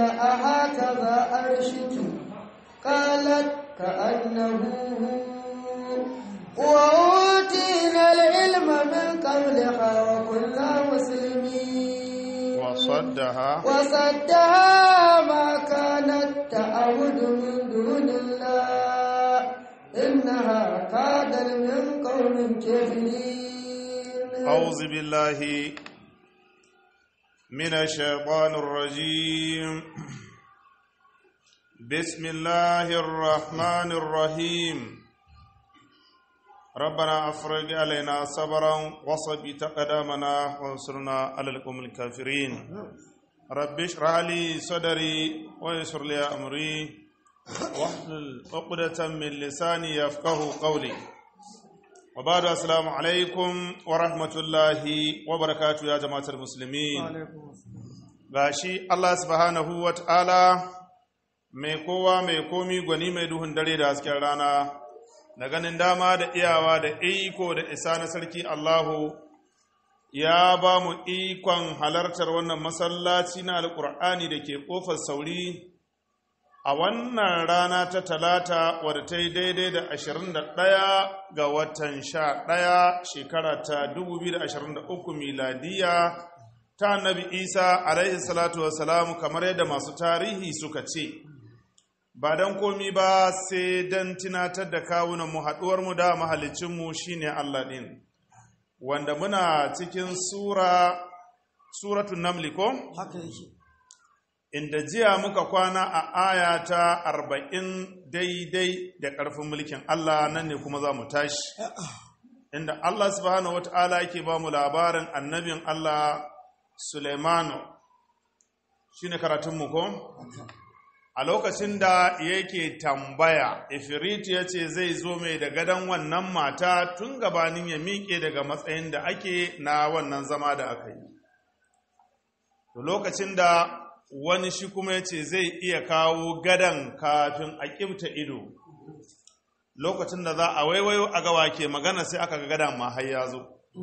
أهكذا أرشك قالت كأنه هو وأوتينا العلم من قبلها وكنا مسلمين وصدها وصدها ما كانت تعبد من دون الله إنها كادت من قوم كافرين أعوذ بالله من الشيطان الرجيم بسم الله الرحمن الرحيم ربنا أفرج علينا صبرا وصبت قدامنا وانصرنا على القوم الكافرين رب اشرح لي صدري ويسر لي أمري واحلل عقدة من لساني يفقه قولي وبعد السلام عليكم ورحمة الله وبركاته يا جماعة المسلمين gashi Allah subhanahu wa ta'ala mai kowa mai komi gwani mai duhun dare da hasken rana da ganin dama da iyawa da iko da isa na sarki Allahu ya ba mu ikon halartar wannan masallaci na alƙur'ani da ke ƙofar sauri a wannan rana ta talata wadda ta yi daidai da 21 ga watan 11 shekara ta 2023 miladiya ta annabi isa alaihi salatu wasalamu kamar yadda masu tarihi suka ce ba don komi ba sai don tunatar da kawunanmu haɗuwarmu da mahalicinmu shine allah ɗin wanda muna cikin sura suratun namli ko? haka yake inda jiya muka kwana a aya ta arba'in daidai da ƙarfin mulkin Allah nan ne kuma za mu tashi inda Allah subhanahu wata'ala yake ba mu labarin annabin Allah Suleimanu shi ne karatunmu ko? a lokacin da yake tambaya ifrit ya ce zai zo mai da gadon wannan mata tun gabanin ya miƙe daga matsayin da ake na wannan zama da aka yi lokacin da wani shi kuma ya ce zai iya kawo gadan kafin a ƙibta ido lokacin da za a waiwayo a gawa ke magana sai aka ga gadan ma har ya zo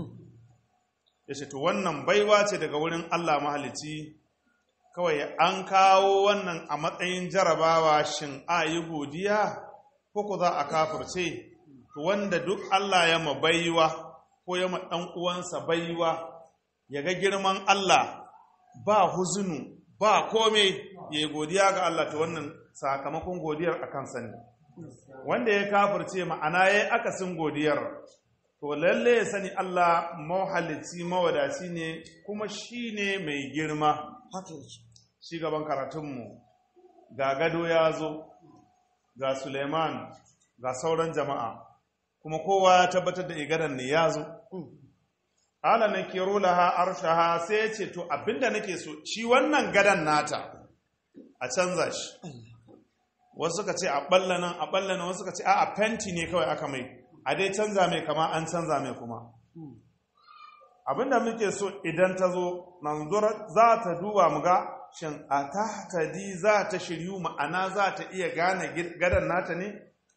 ya ce to wannan baiwa ce daga wurin Allah mahalici kawai an kawo wannan a matsayin jarabawa shin a yi godiya ko ku za a kafirce to wanda duk Allah ya ma baiwa ko ya ma ɗan uwansa baiwa ya ga girman Allah ba huzunu ba kome ya yi godiya ga Allah ta wannan sakamakon godiyar a kansa ne wanda ya kafirce ma'ana ya yi akasin godiyar to lalle ya sani Allah mawhalici mawadaci ne kuma shi ne mai girma haka yake shi gaban karatunmu ga gado ya zo ga suleiman ga sauran jama'a kuma kowa ya tabbatar da igadan ne ya zo ala na kero laha arshaha sai ya ce to abinda nake so shi wannan gadan nata a canza shi wasu suka ce a balla nan a balla nan wasu suka ce a a fenti ne kawai aka mai a dai canza mai kama an canza mai kuma abinda muke so idan ta zo nanzura za ta duba mu ga shin a tahtadi za ta shiryu ma'ana za ta iya gane gadan nata ne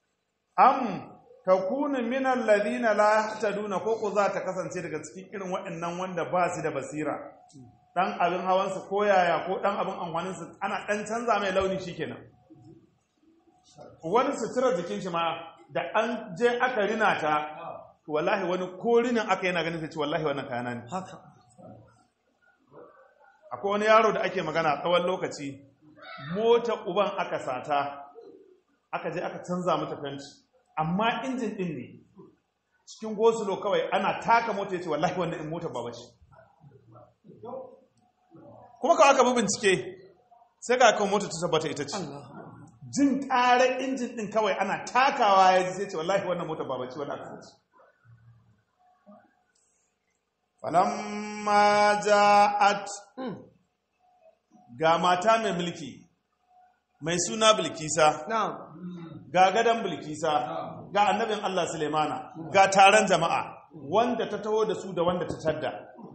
am takunu min alladhina la yahtaduna ko ko za ta kasance daga cikin irin waɗannan wanda ba su da basira dan abin hawan su ko yaya ko dan abin amfanin su ana dan canza mai launi shikenan wani sutura jikin shi ma da an je aka rina ta to wallahi wani ko rinin aka yana ganin sai ce wallahi wannan kayana ne haka akwai wani yaro da ake magana tsawon lokaci mota uban aka sata aka je aka canza mata fenti amma injin din ne cikin gosulo kawai ana taka mota ya ce wallahi wannan in mota baba ce kuma kawai aka bi bincike sai ga kan mota ta tabbata ita ce jin ƙarar injin din kawai ana takawa ya ji sai ce wallahi wannan mota baba ce wannan aka ce falamma ja'at ga mata mai mulki mai suna bilkisa na'am ga gadon bilkisa ga annabin Allah Sulemana ga taron jama'a wanda ta taho da su da wanda ta tadda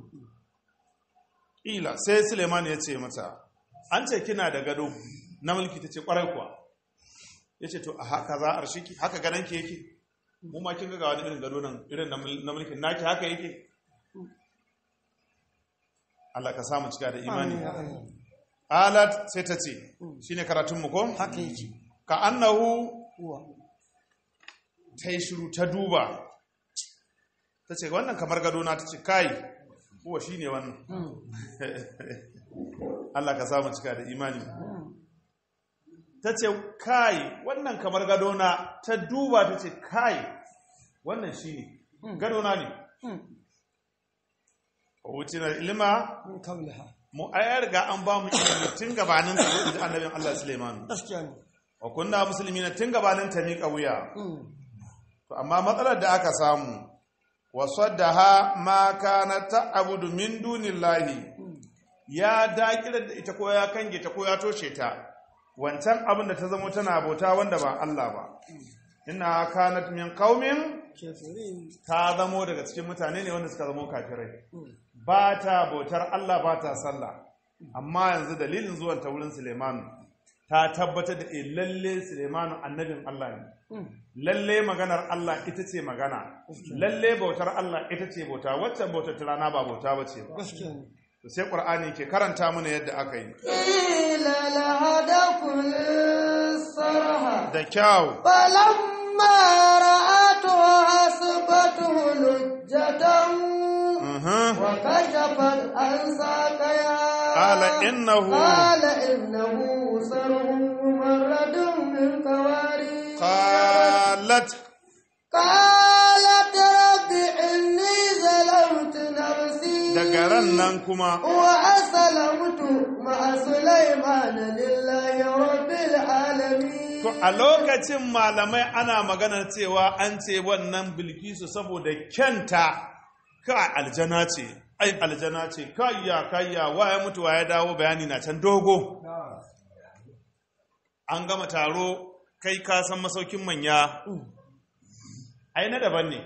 ila sai Suleiman ya ce mata an ce kina da gado na mulki ta ce kwarai kuwa ya ce to a haka za a arshiki haka gadon ki yake mu ma kin ga wani irin gado nan irin na mulkin naki haka yake Allah ka samu cika da imani alat sai ta ce shine karatun mu ko haka yake ka annahu uwa ta yi shiru ta duba ta ce wannan kamar gadona ta ce kai kuwa shi ne wannan Allah ka samu cika da imani ta ce kai wannan kamar gadona ta duba ta ce kai wannan shi ne gadona ne wuce na ilima min kaulaha mu ayar ga an ba mu ilimi tun gabanin ta zo da annabin Allah Suleiman gaskiya ne wa kunna muslimina tun gabanin ta miƙa wuya Mm. To amma matsalar da aka samu wasaddaha ma kana ta'budu min dunillahi ya dakirar da ita ko ya kange ta ko ya toshe ta wancan abin da ta zama tana bauta wanda ba Allah ba inna kanat min qaumin kefirin ta zamo daga cikin mutane ne wanda suka zamo kafirai ba ta bautar Allah ba ta sallah amma yanzu dalilin zuwan ta wurin Suleiman ta tabbatar da eh lalle Suleiman annabin Allah ne lalle maganar Allah ita ce magana lalle bautar Allah ita ce bauta waccan bautar ta rana ba bauta ba ce ba gaskiya ne to sai Qur'ani ke karanta mana yadda aka yi قيل لها دخل الصرح da kyau فلما رأته حسبته لجة Mhm. وكشفت عن ساقيها قال إنه- قال إنه صرح ممرد من قوارير qalat قالت رب إني ظلمت نفسي daga ran nan kuma وأسلمت مع سليمان لله رب العالمين To a lokacin malamai ana magana cewa an ce wannan bilkisu saboda kyanta ka aljana ce, ai aljana ce, kayya kayya waya mutu ya dawo bayani na can dogo. An gama taro kai ka san masaukin manya, ai na daban ne.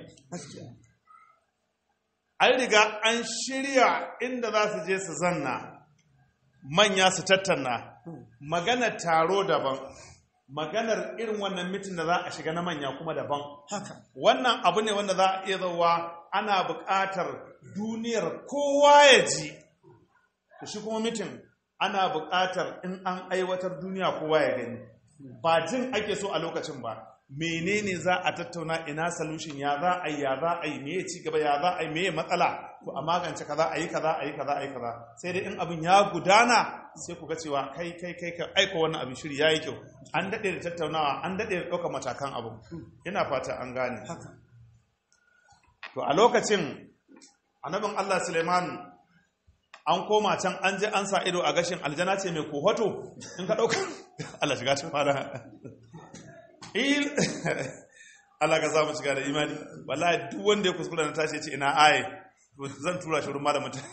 An riga an shirya inda za su je su zanna, manya su tattauna, maganar taro daban. maganar irin wannan mitin da za a shiga na manya kuma daban haka wannan abu ne wanda za a iya zauwa ana buƙatar duniyar kowa ya ji da shi kuma mitin ana buƙatar in an aiwatar duniya kowa ya gani ba jin ake so a lokacin ba menene za a tattauna ina solution ya za a yi ya za a yi meye ci gaba ya za a yi meye matsala to a magance kaza a yi kaza a yi kaza a yi kaza sai dai in abin ya gudana sai ku ga cewa kai kai kai ka aika wannan abin shiri yayi kyau an dade da tattaunawa an dade da ɗaukar matakan abu ina fata an gane haka to a lokacin annabin Allah Suleiman an koma can an je an sa ido a gashin aljana ce mai kohoto in ka ɗauka Allah shiga ta fara il Allah ka samu shiga da imani wallahi duk wanda ya kuskura na tashi ya ce ina aye to zan tura shi wurin malamin ta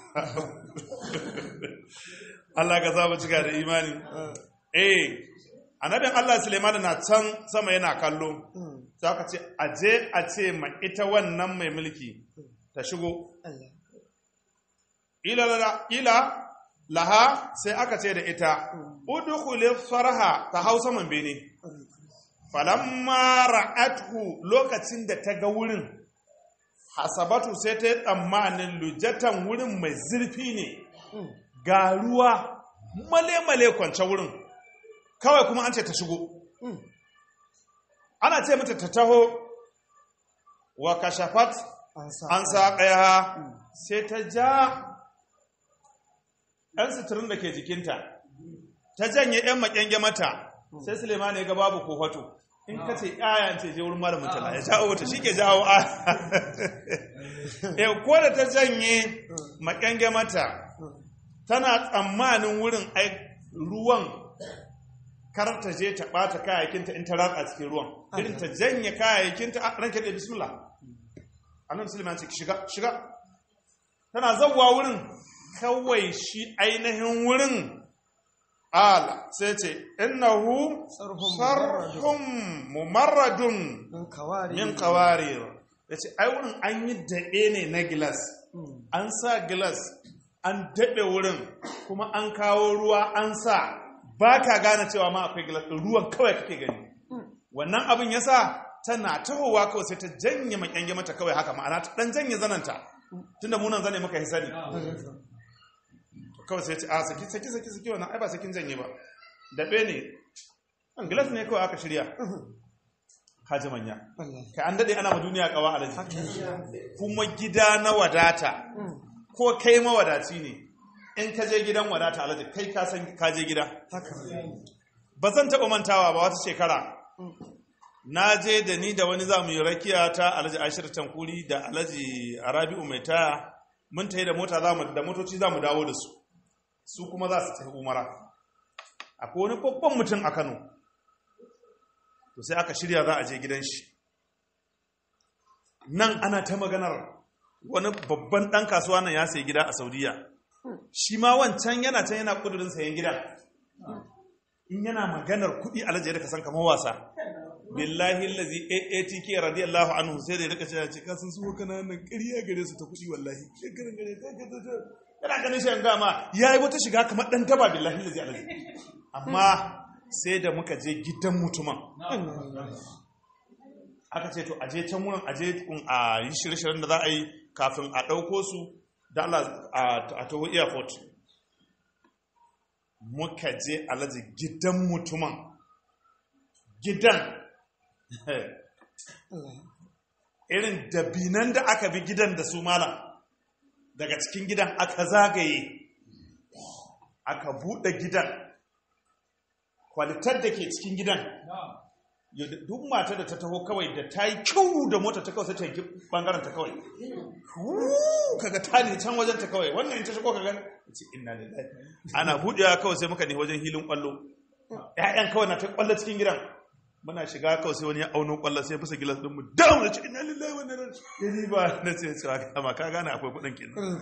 Allah ka samu shiga da imani eh annabin Allah Suleiman na can sama yana kallo za ka ce aje a ce ma ita wannan mai mulki ta shigo Allah ila la- ila laha sai aka ce da ita udkhuli farha ta hau saman bene falamma ra'athu lokacin da ta ga wurin hasabatu sai ta yi tsammanin lujatan wurin mai zurfi ne ga ruwa male-male kwance wurin kawai kuma an ce ta shigo ana ce mata ta taho wa kashafat an sa an sa ƙaya sai ta ja ɗan suturin da ke jikinta ta janye ‘yan maƙyange mata sai suleiman ya ga babu kofato in ka ce ‘ya'yan ce je wurin malamin tala ya jawo wata shi ke jawo a Eh, ko da ta janye maƙyange mata tana tsammanin wurin ai ruwan kar ta je ta ɓata kayayyakinta in ta ratsa cikin ruwan irin ta janye kayayyakinta a ranke da bismillah annabi sulaiman ce shiga shiga tana zawwa wurin kawai shi ainihin wurin ala sai ce innahu Sarhun sarhun mumarradun min kawari min qawarir yace ai wurin an yi daɓe ne na gilas an sa gilas an daɓe wurin kuma an kawo ruwa an sa ba ka gane cewa ma akwai gilas ɗin, ruwan kawai kake gani wannan abin ya sa tana tahowa kawai sai ta janye makyange mata kawai haka ma'ana ta ɗan janye zananta tunda munan zane muka yi sani kawai sai ce a saki saki saki saki wannan ai ba sakin janye ba daɓe ne an gilas ne kawai aka shirya kaji manya wallahi kai an daɗe ana ma duniya kawa alaji kuma gida na wadata ko kai mawadaci ne in ka je gidan wadata alaji kai ka san ka je gida haka ba zan taɓa mantawa ba wata shekara na je da ni da wani za mu yi rakiya ta alhaji ashir tankuri da alhaji arabi'u mai taya mun tayi da mota za mu da motoci za mu dawo da su su kuma za su tafi umara akwai wani babban mutum a kano to sai aka shirya za a je gidan shi nan ana ta maganar wani babban ɗan kasuwa nan ya sayi gida a saudiya shi ma wancan yana can yana ƙudurin sayan gidan in yana maganar kuɗi alhaji da ka san kamar wasa billahi allazi AATK radiyallahu anhu sai da ya rika cewa ce kasan su kananan ƙarya gare su ta kuɗi wallahi shekaran gare ta ta ta yana ganin shi an gama yayi wata shiga kamar dan taba billahi allazi alazi amma sai da muka je gidan mutumin aka ce to aje can wurin aje kun a yi shirye-shiryen da za a yi kafin a ɗauko su da Allah a taho airport muka je alaji gidan mutumin gidan irin dabinan da aka bi gidan da su malam daga cikin gidan aka zagaye aka buɗe gidan kwalitar da ke cikin gidan yadda duk mata da ta taho kawai da ta yi kyau da mota ta kawai sai ta yi bangaren ta kawai Huu, kaga ta ne can wajen ta kawai wannan in ta shigo kaga ce inna lillahi ana buɗewa kawai sai muka ne wajen hilin kwallo ƴaƴan kawai na ta kwallo cikin gidan muna shiga kawai sai wani ya auno kwallo sai fasa gilas din mu dawo da ce inna lillahi wa inna ilaihi ni ba na ce cewa kama ka gane akwai kuɗin kenan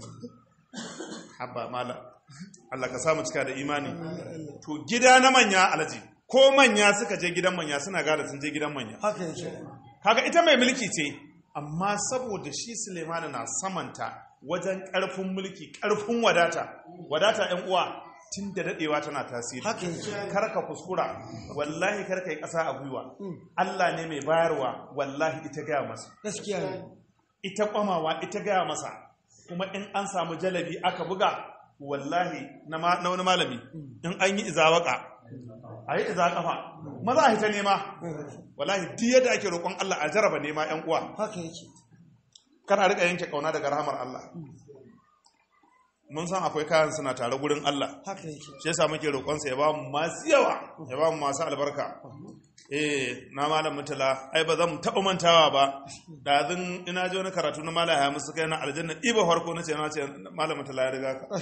habba mala Allah ka samu cika da imani to gida na manya alaji ko manya suka je gidan manya suna gada sun je gidan manya haka yake kaga ita mai mulki ce amma saboda shi Suleiman na samanta wajen ƙarfin mulki ƙarfin wadata wadata ɗan uwa tun da daɗewa tana tasiri haka yake kar ka kuskura wallahi kar ka yi ƙasa a gwiwa Allah ne mai bayarwa wallahi ita gaya masa gaskiya ne ita kwamawa ita gaya masa kuma in an samu jalabi aka buga wallahi na ma- na wani malami in an yi izawaka a yi iza kafa maza a hita nema wallahi duk yadda ake roƙon Allah a jaraba nema yan uwa haka yake kar a rika yanke kauna daga rahamar Allah mun san akwai kayan suna tare gurin Allah haka yake shi yasa muke roƙon sa ya ba mu masu yawa ya ba mu masu albarka eh na malam mutala ai ba zan taɓa mantawa ba da zan ina ji wani karatu na malam ya musu kai na aljanna iba farko na ce na ce malam mutala ya riga ka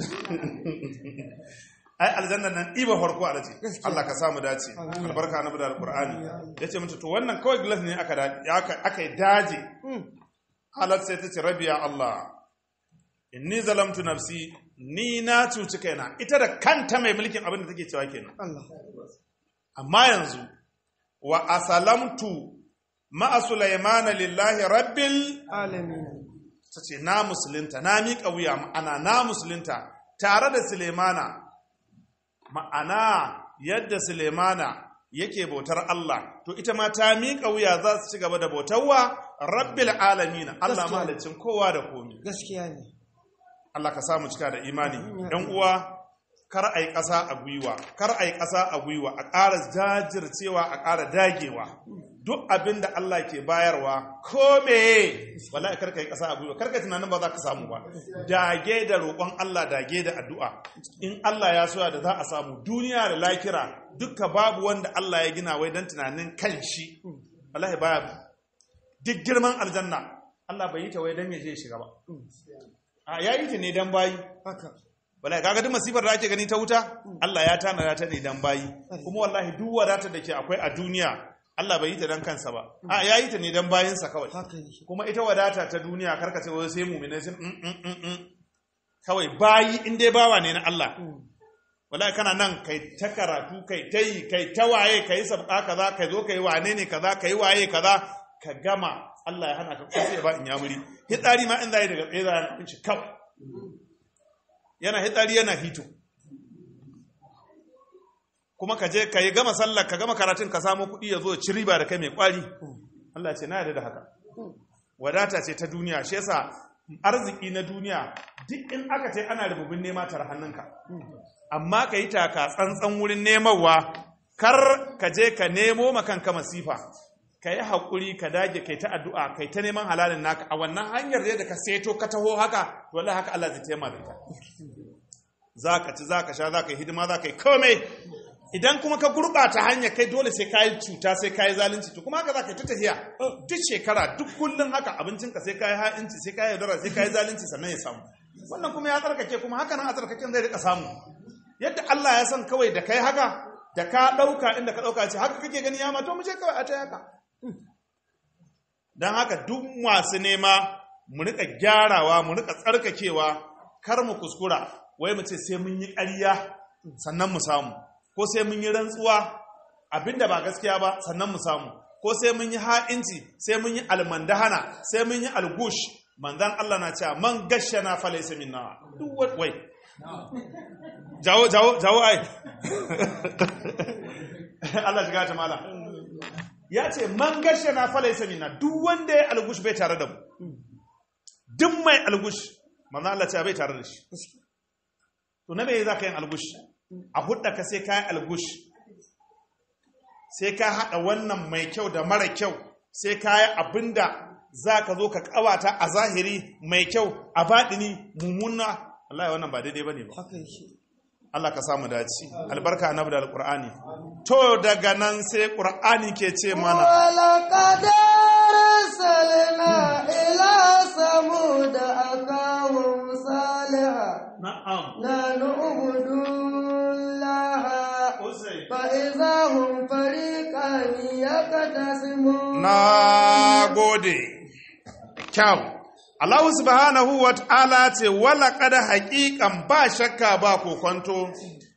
ai aljanna nan iba farko a ce Allah ka samu dace albarka na da alqur'ani yace mata to wannan kawai glass ne aka da- aka aka yi daje halat sai ta ce rabbi ya Allah inni zalamtu nafsi ni na cuci kaina ita da kanta mai mulkin abin da take cewa kenan Allah amma yanzu wa asalamtu ma'a sulaimana lillahi rabbil alamin ta ce na musulunta na miƙa wuya ma'ana na musulunta tare da sulemana ma'ana yadda sulemana yake bautar Allah to ita ma ta miƙa wuya za su ci gaba da bautarwa rabbil alamin Allah Gaskiya. mahalicin kowa da komi gaskiya ne Allah ka samu cika da imani ɗan uwa kar a yi ƙasa a gwiwa kar a yi ƙasa a gwiwa a ƙara jajircewa a ƙara dagewa duk abin da Allah ke bayarwa ko meye wallahi kar ka yi ƙasa a gwiwa kar ka yi tunanin ba za ka samu ba dage da roƙon Allah dage da addu'a in Allah ya soya da za a samu duniya da lakira duka babu wanda Allah ya gina wai don tunanin kan shi wallahi baya duk girman aljanna Allah bai yi ta wai don ya je ya shiga ba a ya yi ta ne don bayi haka wallahi kaga duk masifar da ake gani ta wuta Allah ya tanada ta ne dan bayi kuma wallahi duk wadatar da ke akwai a duniya Allah bai yi ta dan kansa ba a ya yi ta ne dan bayinsa kawai haka yake kuma ita wadata ta duniya karka ce wai sai mu'mina sun mm, mm, mm, mm. kawai bayi in dai bawa ne na Allah wallahi kana nan kai ta karatu kai ta yi kai ta waye kai sabka kaza kai zo kai wane ne kaza kai waye kaza ka gama Allah ya hana ka kusa ya ba in yamuri hitsari ma in zai daga tsaye za a shi kawai yana hitsari yana hito kuma ka je ka yi gama sallar ka gama karatun ka samu kuɗi ya zo ci riba da kai mai kwari Allah ce na yarda da haka wadata ce ta duniya shi yasa arziki na duniya duk in aka ce ana rububin nema tara hannunka amma ka yi taka tsantsan wurin nemawa kar ka je ka nemo makanka masifa ka yi haƙuri ka dage kai ta addu'a kai ta neman halalin naka a wannan hanyar da ka seto ka taho haka wallahi haka Allah zai taimaka da za ka ci za ka sha za ka yi hidima za ka yi komai idan kuma ka gurɓata hanya kai dole sai ka yi cuta sai ka yi zalunci to kuma haka za ka yi ta tafiya duk shekara duk kullum haka abincinka sai ka yi ha'inci sai ka yi yaudara sai ka yi zalunci sannan ya samu wannan kuma ya tsarkake kuma haka nan a tsarkaken zai rika samu yadda Allah ya san kawai da kai haka da ka ɗauka inda ka ɗauka ce haka kake gani ya ma to mu je kawai a ta haka don haka duk masu nema mu rika gyarawa mu rika tsarkakewa kar mu kuskura wai mu ce sai mun yi ƙarya sannan mu samu ko sai mun yi rantsuwa abinda ba gaskiya ba sannan mu samu ko sai mun yi ha'inci sai mun yi almandahana sai mun yi algush manzan Allah na cewa man gashana fa laysa minna duk wai wai jawo jawo jawo ai Allah shiga ta mala ya ce man gashana fa laysa minna duk wanda ya algush bai tare da mu duk mai algush manzan Allah ce bai tare da shi to na me za ka yin algush a hudda ka sai ka yi algush sai ka haɗa wannan mai kyau da mara kyau sai ka yi abinda za ka zo ka kawata a zahiri mai kyau a baɗini mummuna Allah ya wannan ba daidai ba ne ba Allah ka samu dace albarka annabi da alqur'ani to daga nan sai qur'ani ke ce mana ولقد أرسلنا إلى ثمود أخاهم صالحا na'am أن اعبدوا الله فإذا هم فريقان يختصمون na gode kyau Allah subhanahu wa ta'ala ce wala kada haƙiƙan ba shakka ba kokonto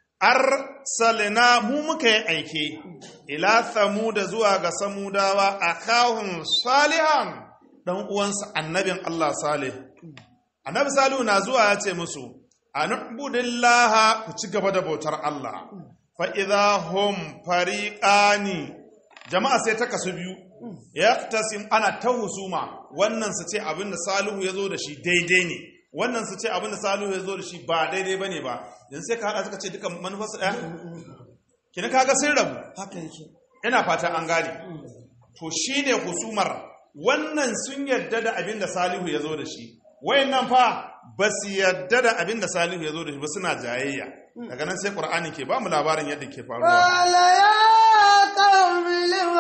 arsalina mu muka yi aike ila samuda zuwa ga samudawa a kawun salihan dan uwansa annabin Allah salih annabi salihu na zuwa ya ce musu anubudillaha ku ci gaba da bautar Allah fa idza hum fariqani jama'a sai ta kasu biyu yaqtasim ana ta husuma wannan su ce abin da salihu ya zo da shi daidai ne wannan su ce abin da salihu ya zo da shi ba daidai bane ba yanzu sai ka hada suka ce duka manufarsu daya kina kaga sun rabu haka yake ina fata an gane to shine husumar wannan sun yarda da abin da salihu ya zo da shi wayannan fa ba su yarda da abin da salihu ya zo da shi ba suna jayayya daga nan sai qur'ani ke ba mu labarin yadda ke faruwa قال يا قوم لم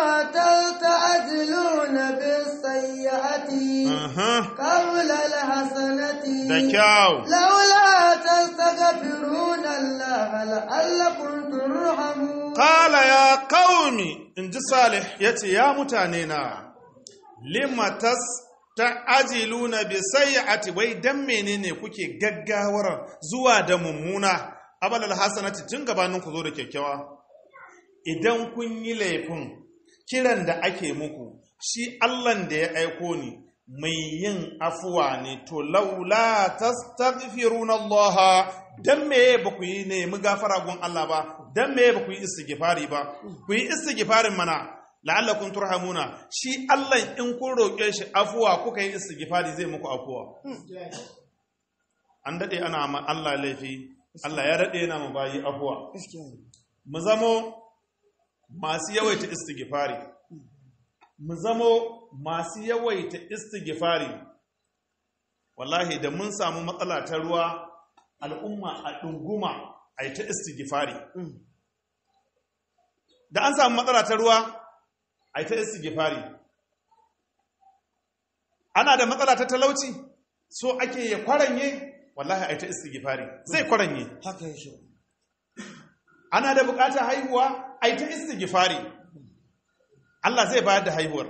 تستعجلون بالسيئة Aha, قبل الحسنة da kyau لولا تستغفرون الله لعلكم ترحمون Kala ya qaumi in ji Salih ya ce, Ya mutane na, limatas ta ajiluna bi sayyati wai dan menene kuke gaggawar zuwa da mummuna abalal hasanati tun gabanin ku zo da kyakkyawa idan kun yi laifin kiran da ake muku shi Allahn da ya aiko ni mai yin afuwa ne to laula tastaghfiruna Allah dan meye ba ku yi nemi gafara gun Allah ba dan meye ba ku yi istighfari ba ku yi istighfarin mana la'allakum turhamuna shi Allah in kun roƙe shi afuwa kuka yi istighfari zai muku afuwa an dade ana ma Allah laifi Allah ya dade yana mu bayi afuwa mu zamo masu yawaita istighfari mu zamo masu yawaita istighfari wallahi da mun samu matsala ta ruwa al'umma a ɗunguma a yi ta istighfari da an samu matsala ta ruwa a yi ta istighfari ana da matsala ta talauci so ake ya kwaranye wallahi a yi ta istighfari zai kwaranye haka yake ana da bukatar haihuwa a yi ta istighfari Allah zai bayar da haihuwar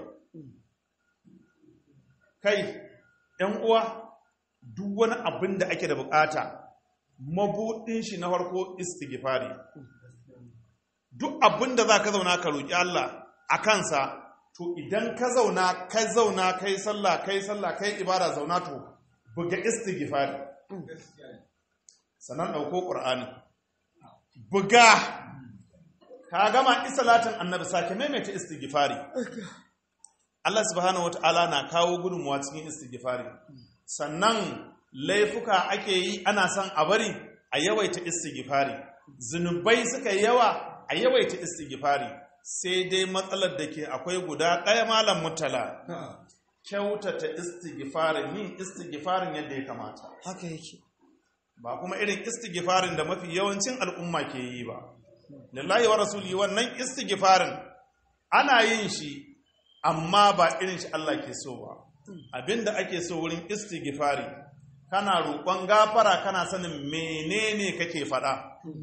kai ‘yan uwa duk wani abin da ake da bukata mabuɗin shi na farko istighfari duk abin da za ka zauna ka roƙi Allah a kansa to idan ka zauna kai zauna kai sallah kai sallah kai ibada zauna to buga istighfari sannan ɗauko ƙur'ani buga ka gama isalatin annabi sake maimaita istighfari Allah subhanahu wata'ala na kawo gudunmuwa cikin istighfari sannan laifuka ake yi ana son a bari a yawaita istighfari zunubai suka yi yawa a yawaita istighfari sai dai matsalar da ke akwai guda ɗaya malam mutala kyautata istighfarin yin istighfarin yadda ya kamata haka yake ba kuma irin istighfarin da mafi yawancin al'umma ke yi ba lillahi wa rasuli wannan istighfarin ana yin shi amma ba irin shi Allah ke so ba abinda ake so wurin istighfari kana roƙon gafara kana sanin menene kake faɗa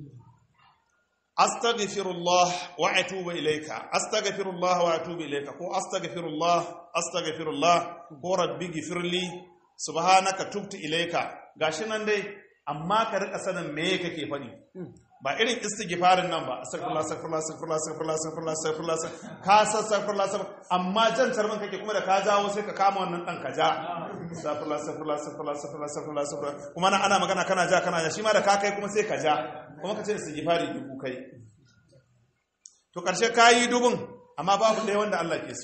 astaghfirullah wa atubu ilayka astaghfirullah wa atubu ilayka ko astaghfirullah astaghfirullah ko rabbi gifirli subhanaka tubtu ilayka gashi nan dai amma ka rika sanin me kake faɗi ba irin istighfarin nan ba astaghfirullah astaghfirullah astaghfirullah astaghfirullah astaghfirullah astaghfirullah ka sa astaghfirullah astaghfirullah amma jan tarmin kake kuma da ka jawo sai ka kama wannan dan ka ja astaghfirullah astaghfirullah astaghfirullah astaghfirullah astaghfirullah astaghfirullah kuma nan ana magana kana ja kana ja shi ma da ka kai kuma sai ka ja kuma ka ce istighfari dubu kai to karshe kayi dubun amma babu ɗaya wanda Allah ke so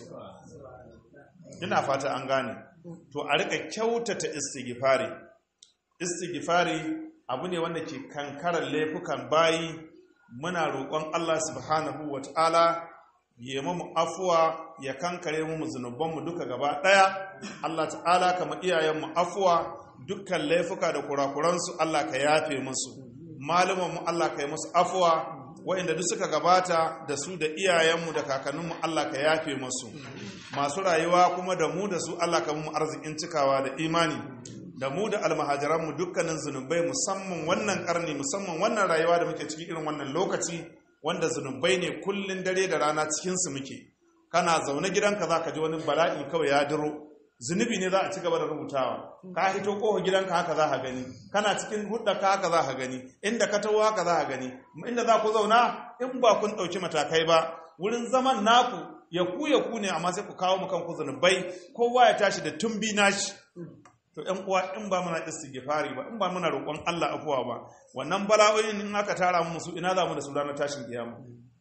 ina fata an gane to a rika kyautata istighfari istighfari abu ne wanda ke kankarar laifukan bayi muna roƙon Allah subhanahu wa ta'ala ya mu afuwa ya kankare mu zunubanmu duka gaba ɗaya Allah ta'ala kama iyayenmu afuwa dukkan laifuka da kurakuransu Allah ka yafe musu malumanmu Allah ka yi musu afuwa waɗanda duk suka gabata da su da iyayenmu da kakanninmu Allah ka yafe musu masu rayuwa kuma da mu da su Allah ka mu arzikin cikawa da imani da mu da almahajiranmu dukkanin zunubai musamman wannan karni musamman wannan rayuwa da muke ciki irin wannan lokaci wanda zunubai ne kullun dare da rana cikinsu muke kana zaune gidanka za ka ji wani bala'i kawai ya diro zunubi ne za a ci gaba da rubutawa ka hito kofa gidanka haka za ka gani kana cikin ka haka za ka gani inda ka taho haka za ka gani inda za ku zauna in ba kun ɗauki matakai ba wurin zaman naku ya ku ya ku ne amma sai ku kawo mu kanku zunubai kowa ya tashi da tumbi nashi to ƴan uwa in ba muna istighfari ba in ba muna roƙon Allah afuwa ba wannan bala'o'in in aka tara mu su ina za mu da su ranar tashin kiyama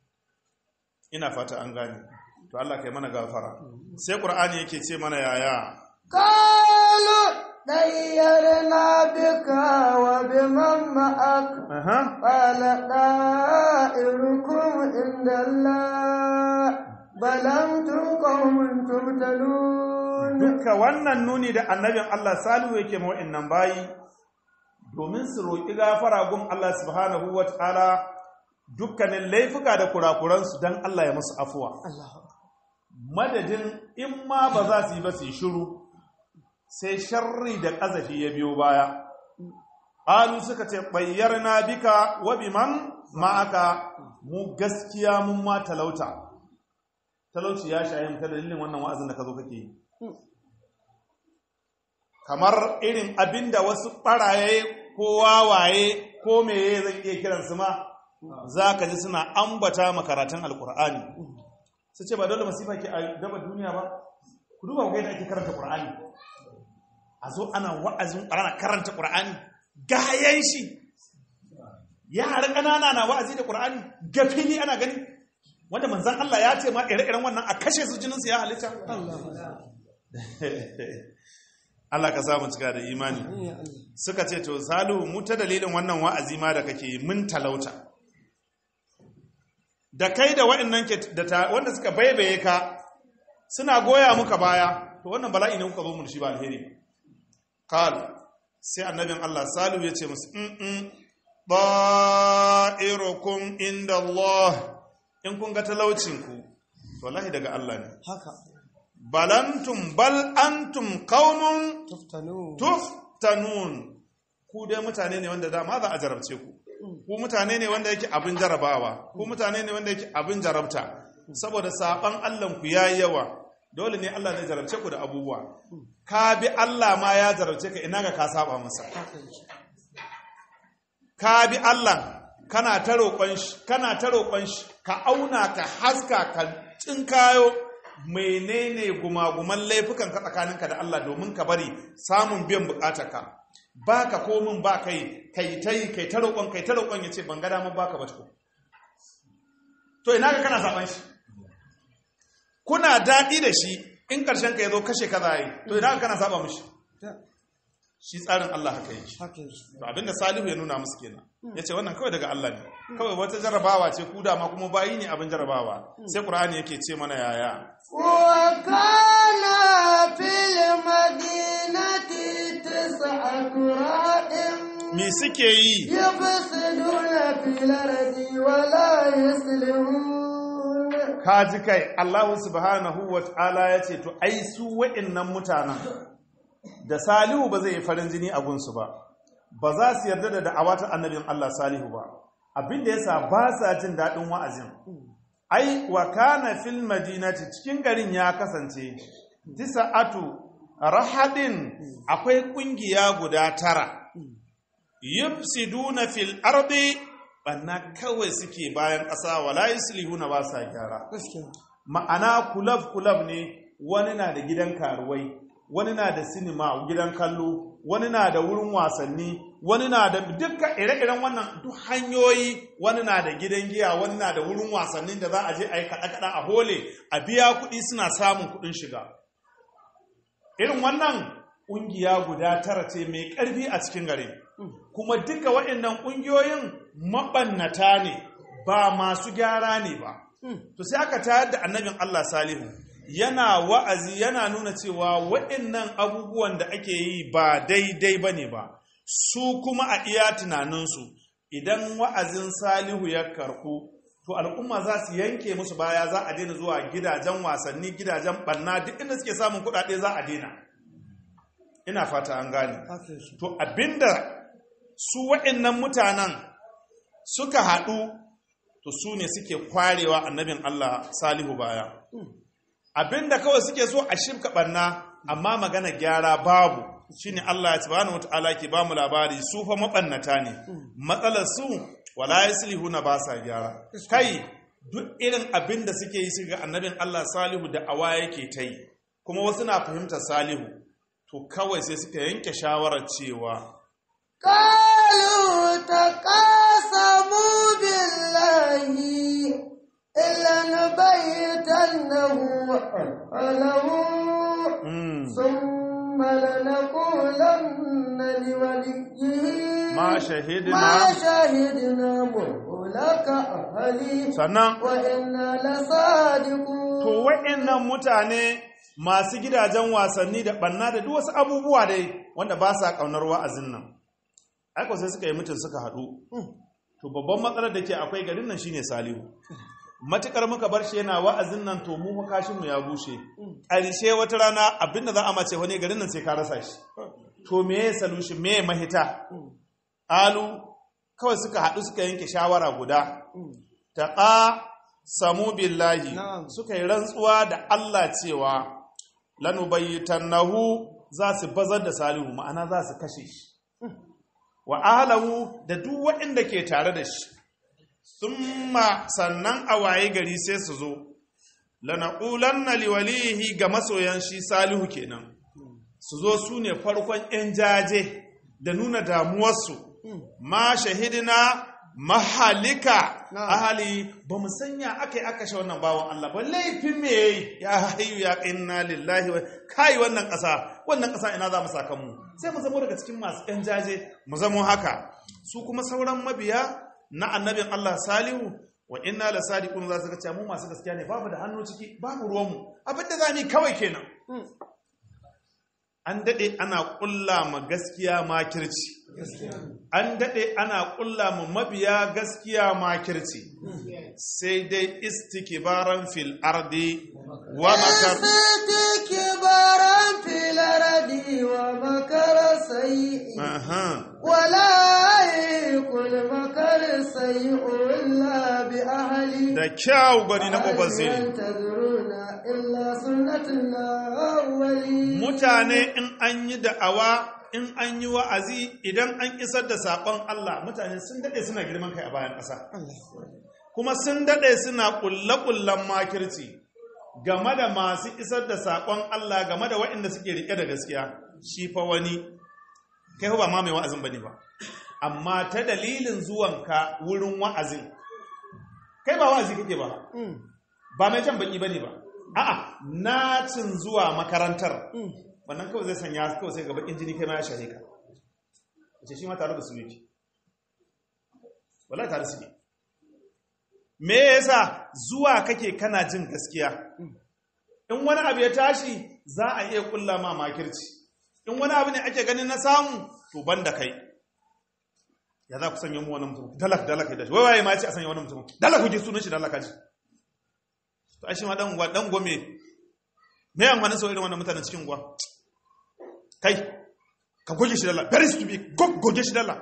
ina fata an gane to Allah kai mana gafara sai Qur'ani yake ce mana yaya قالوا طيرنا بك وبمن معك aha قال طائركم عند الله بل أنتم قوم تفتنون duka wannan nuni da annabin Allah Salihu yake ma wa'annan bayi domin su roƙi gafara gun Allah subhanahu wataala dukkanin laifuka da kurakuransu don Allah ya musu afuwa madadin in ma ba za su yi ba su yi shiru sai sharri da ƙazafi ya biyo baya Alu suka ce bayyar na bika wa biman ma'aka mu gaskiya mun ma talauta talauci ya shaye mu ta dalilin wannan wa'azin da ka zo kake yi kamar irin abinda wasu ɓaraye ko wawaye ko meye zan iya kiransu ma za ka ji suna ambata makaratun alkur'ani su ce ba dole masifa ke a gaba duniya ba ku duba ga yadda ake karanta qur'ani a zo ana wa'azin ana karanta qur'ani gayan shi yara ƙanana na wa'azi da qur'ani gafini ana gani wanda manzan Allah ya ce ma ire-iren wannan a kashe su jininsu ya halitta Allah ka samu cika da imani suka ce to salu mu ta dalilin wannan wa'azi ma da kake yi mun talauta da kai da waɗannan ke da ta- wanda suka baibaye ka suna goya muka baya to wannan bala'i ne kuka zo mu da shi ba alheri qal sai annabin Allah salu ya ce musu in in ba'irukum inda Allah in kun ga talaucin ku to wallahi daga Allah ne haka balantum bal antum qaumun tuftanu tuftanun ku dai mutane ne wanda dama za a jarabce ku ku mutane ne wanda yake abin jarabawa ku mutane ne wanda yake abin jarabta saboda saban Allah ku yayi yawa dole ne Allah zai jarabce ku da abubuwa ka bi Allah ma ya jarabce ka ina ga ka saba masa ka bi Allah kana ta roƙon shi kana ta roƙon shi ka auna ka haska ka tsinkayo menene gumaguman laifukan ka tsakaninka da Allah domin ka bari samun biyan bukatarka ba ka komin ba kai kai ta yi kai ta roƙon kai ta roƙon ya ce ban ga damar baka ba ko to ina ga kana saban shi kuna daɗi da shi in ƙarshen ka ya zo kashe ka za yi to ina ga kana saba mishi shi tsarin Allah haka yake haka yake to abinda Salihu ya nuna musu kenan yace wannan kawai daga Allah ne kawai wata jarabawa ce ku dama kuma bayi ne abin jarabawa sai Qur'ani yake ce mana yaya وكان في المدينة تسعة رهط me suke yi يفسدون في الأرض ولا يصلحون kaji kai Allah subhanahu wa ta'ala ya ce to ai su wa'annan mutanen da Salihu ba zai yi farin jini a gunsu ba ba za su yarda da da'awa ta annabin Allah Salihu ba abinda yasa ba sa jin daɗin wa'azin ai wa kana fil madinati cikin garin ya kasance tisa'atu rahadin akwai kungiya guda tara yufsiduna fil ardi banna kawai suke bayan ƙasa wala yuslihuna ba sa gyara gaskiya ma'ana kulab kulab ne wani na da gidan karuwai wani na da sinima gidan kallo wani na da wurin wasanni wani na da dukkan ire-iren wannan duk hanyoyi wani na da gidan giya wani na da wurin wasannin da za a je a yi kaɗa-kaɗa a hole a biya kuɗi suna samun kuɗin shiga irin wannan ƙungiya guda tara ce mai ƙarfi a cikin gari kuma duka waɗannan ƙungiyoyin maɓannata ne ba masu gyara ne ba to sai aka tayar da annabin Allah Salihu yana wa'azi yana nuna cewa waɗannan abubuwan da ake yi ba daidai ba ne ba su kuma a iya tunaninsu idan wa'azin Salihu ya karɓu to al'umma za su yanke musu baya za a daina zuwa gidajen wasanni gidajen ɓanna duk inda suke samun kuɗaɗe za a daina ina fata an gane haka yake to abinda su waɗannan mutanen suka haɗu to su ne suke kwarewa annabin Allah salihu baya abinda kawai suke so a shimka ɓanna amma magana gyara babu shine Allah ya subhanahu wata'ala ke bamu labari su fa maɓannata ne matsalar su wala yuslihuna ba sa gyara kai duk irin abinda suke yi suka ga annabin Allah salihu da awa yake ta yi kuma wasu na fahimtar salihu to kawai sai suka yanke shawarar cewa قالوا تقاسموا بالله إلا نبيتنه له mm, ثم لنقولن لوليه ma shahidina ما شهدنا مهلك أهلي sannan وإنا لصادقون to wa'annan mutane masu gidajen wasanni da banna da duk wasu abubuwa dai wanda ba sa kaunar wa'azin nan aiko sai suka yi mutum suka haɗu to babban matsalar da ke akwai garin nan shine salihu matukar muka bar shi yana wa'azin nan to mu kashin mu ya bushe ƙarshe wata rana abinda za a mace wani garin nan sai ka rasa shi to me ya solution me ya mahita alu kawai suka haɗu suka yanke shawara guda taqa samu billahi Na'am. suka yi rantsuwa da Allah cewa lanubayyitannahu za su bazar da salihu ma'ana za su kashe shi wa ahlahu da duk waɗanda ke tare da shi summa sannan a waye gari sai su zo lanaqulanna liwalihi ga masoyan shi salihu kenan su zo su ne farkon 'yan jaje da nuna damuwarsu ma shahidina mahalika Na'am. ahali ba mu sanya aka yi aka sha wannan bawan Allah ba laifin me yayi ya hayu ya inna lillahi wa kai wannan ƙasa wannan ƙasa ina za mu saka mu sai mu zamo daga cikin masu ɗan jaje mu zamo haka su kuma sauran mabiya na annabin Allah salihu wa inna la sadiqun za su ga cewa mu masu gaskiya ne babu da hannu ciki babu ruwan mu abin da za mu yi kawai kenan an daɗe ana ƙulla ma gaskiya makirci an daɗe ana ƙulla ma mabiya gaskiya makirci sai dai istikibaran fil ardi wa makar استكبارا في الأرض ومكر سيء Aha. ولا يكن مكر سيء إلا بأهله da kyau gani na ƙofar ziri ينتظرون إلا سنة الأولين mutane in an yi da'awa in an yi wa'azi idan an isar da saƙon Allah mutane sun daɗe suna girman kai a bayan ƙasa kuma sun daɗe suna ƙulle-ƙullen makirci game da masu isar da saƙon Allah game da waɗanda suke riƙe da gaskiya shi fa wani kai fa ba ma mai wa'azin bane ba amma ta dalilin zuwanka wurin wa'azin kai ba wa'azi kake ba ba mai jan baki bane ba a'a nacin zuwa makarantar wannan kawai zai sanya kawai sai ga bakin jini kai ma ya shahe ka ce shi ma tare da su yake wallahi tare su ne me yasa zuwa kake kana jin gaskiya in wani abu ya tashi za a iya kulla ma makirci in wani abu ne ake ganin na samu to ban da kai ya za ku sanya mu wani mutum dalak dalak da shi wai waye ma ce a sanya wani mutum dalak ku ji sunan shi dalak kaji to ai shi ma dan gwa dan gome me yan wani sau irin wannan mutanen cikin gwa kai ka goge shi dalla very stupid goge shi dalla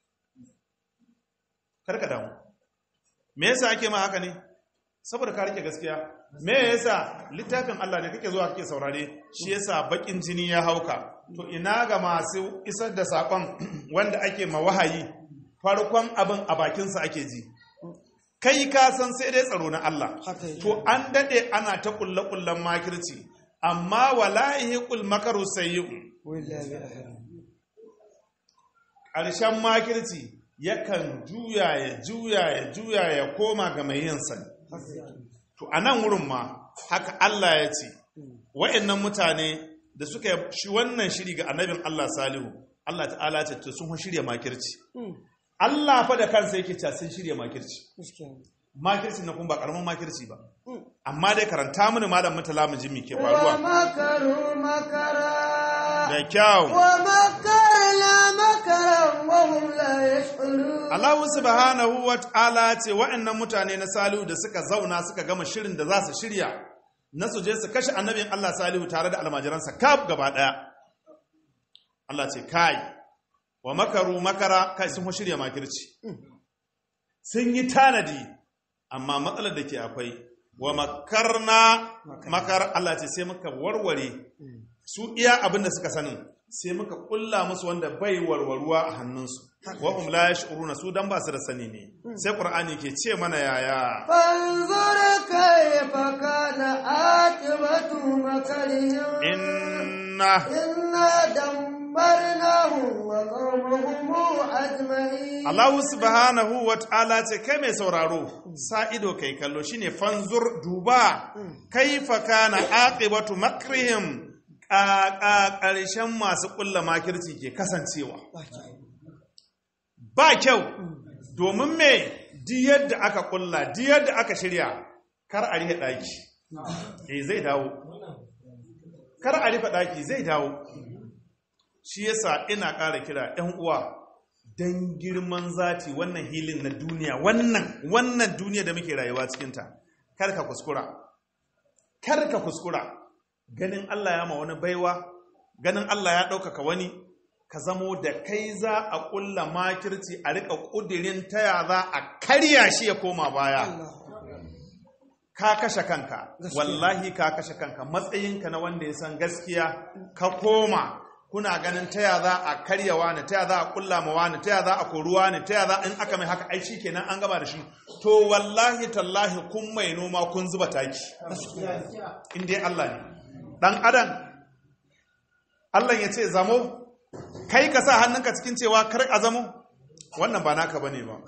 kar ka damu me yasa ake ma haka ne saboda ka rike gaskiya me yasa littafin Allah ne kake zuwa kake saurare shi yasa bakin jini ya hauka to ina ga masu isar da sakon wanda ake ma wahayi farkon abin a bakin sa ake ji kai ka san sai dai tsaro na Allah to an dade ana ta kulle kullen makirci amma wallahi kul makaru sayyi'u ƙarshen makirci yakan juya ya juya ya juya ya koma ga mai yin sani to a nan wurin ma haka Allah ya ce wa'annan mutane da suka shi wannan shiri ga annabin Allah salihu Allah ta'ala ce to sun shirya makirci Allah fa da kansa yake cewa sun shirya makirci makirci na kuma ba karamin makirci ba amma dai karanta mini malam mutala mu ji me ke faruwa ومكروا مكرا da kyau ومكرنا مكرا وهم لا يشعرون Allah subhanahu wa ta'ala ce wa'annan mutane na Salihu da suka zauna suka gama shirin da za su shirya na su je su kashe annabin Allah Salihu tare da almajiransa kaf gaba daya Allah ce kai wa makaru makara kai sun shirya makirci sun yi tanadi amma matsalar da ke akwai wa makarna makar Allah ce sai muka warware su iya abin da suka sanin sai muka kulla musu wanda bai warwaruwa a hannunsu wa hum la yash'uruna su dan ba su da sani ne sai qur'ani ke ce mana yaya فانظر كيف كان عاقبة مكرهم inna إنا دمرناهم وقومهم أجمعين Allah subhanahu wa ta'ala ce kai mai sauraro sa ido kai kallo shine fanzur duba kaifa kana aqibatu makrihim ƙaƙa ƙarshen masu ƙulla makirci ke kasancewa ba kyau domin me di yadda aka ƙulla di yadda aka shirya kar a rihe ɗaki eh zai dawo kar a rufe ɗaki zai dawo shi yasa ina ƙara kira ‘yan uwa don girman zati wannan hilin na duniya wannan wannan duniya da muke rayuwa cikinta kar ka kuskura kar ka kuskura ganin Allah ya ma wani baiwa ganin Allah ya ɗaukaka wani ka zamo da kai za a ƙulla makirci a riƙa ƙudirin taya za a karya shi ya koma baya ka kashe kanka wallahi ka kashe kanka matsayinka na wanda ya san gaskiya ka koma kuna ganin taya za a karya wani taya za a kulla ma wani taya za a kori wani taya za in aka mai haka ai kenan an gaba da shi to wallahi tallahi kun mai noma kun zuba taki in dai Allah ne dan adam Allah ya ce zamo kai ka sa hannunka cikin cewa kar a zamo wannan ba naka bane ba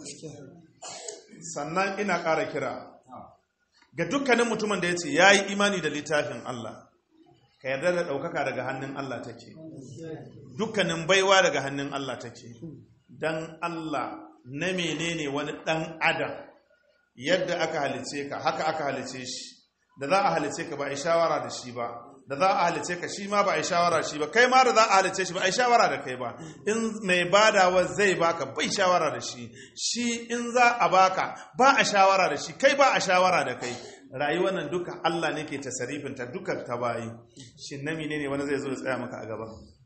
sannan ina ƙara kira ga dukkanin mutumin da ya ce ya yi imani da littafin Allah ka yarda da ɗaukaka daga hannun Allah take dukkanin baiwa daga hannun Allah take don Allah na menene wani ɗan adam yadda aka halice ka haka aka halice shi da za a halice ka ba a yi shawara da shi ba da za a halice ka shi ma ba a yi shawara shi ba kai ma da za a halice shi ba a yi shawara da kai ba in mai badawa zai baka bai shawara da shi shi in za a baka ba a shawara da shi kai ba a shawara da kai rayuwar nan duka Allah ne ke tasarifin ta duka ta bayi shin na ne wani zai zo ya tsaya maka a gaba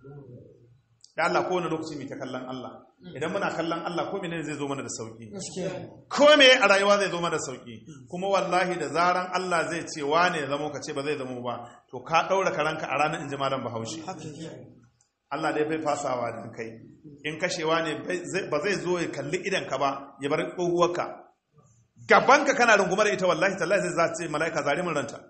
da Allah kowane lokaci mai ta kallon Allah idan muna kallon Allah ko menene zai zo mana da sauki ko me a rayuwa zai zo mana da sauki kuma wallahi da zaran Allah zai ce wane ya zamo ka ce ba zai zamo ba to ka daura karanka a ranar inji malam Bahaushe Allah dai bai fasawa dan kai in kashewa ne ba zai zo ya kalli idan ka ba ya bar tsohuwarka gabanka kana rungumar ita wallahi tallahi zai za ce mala'ika zare mun ranta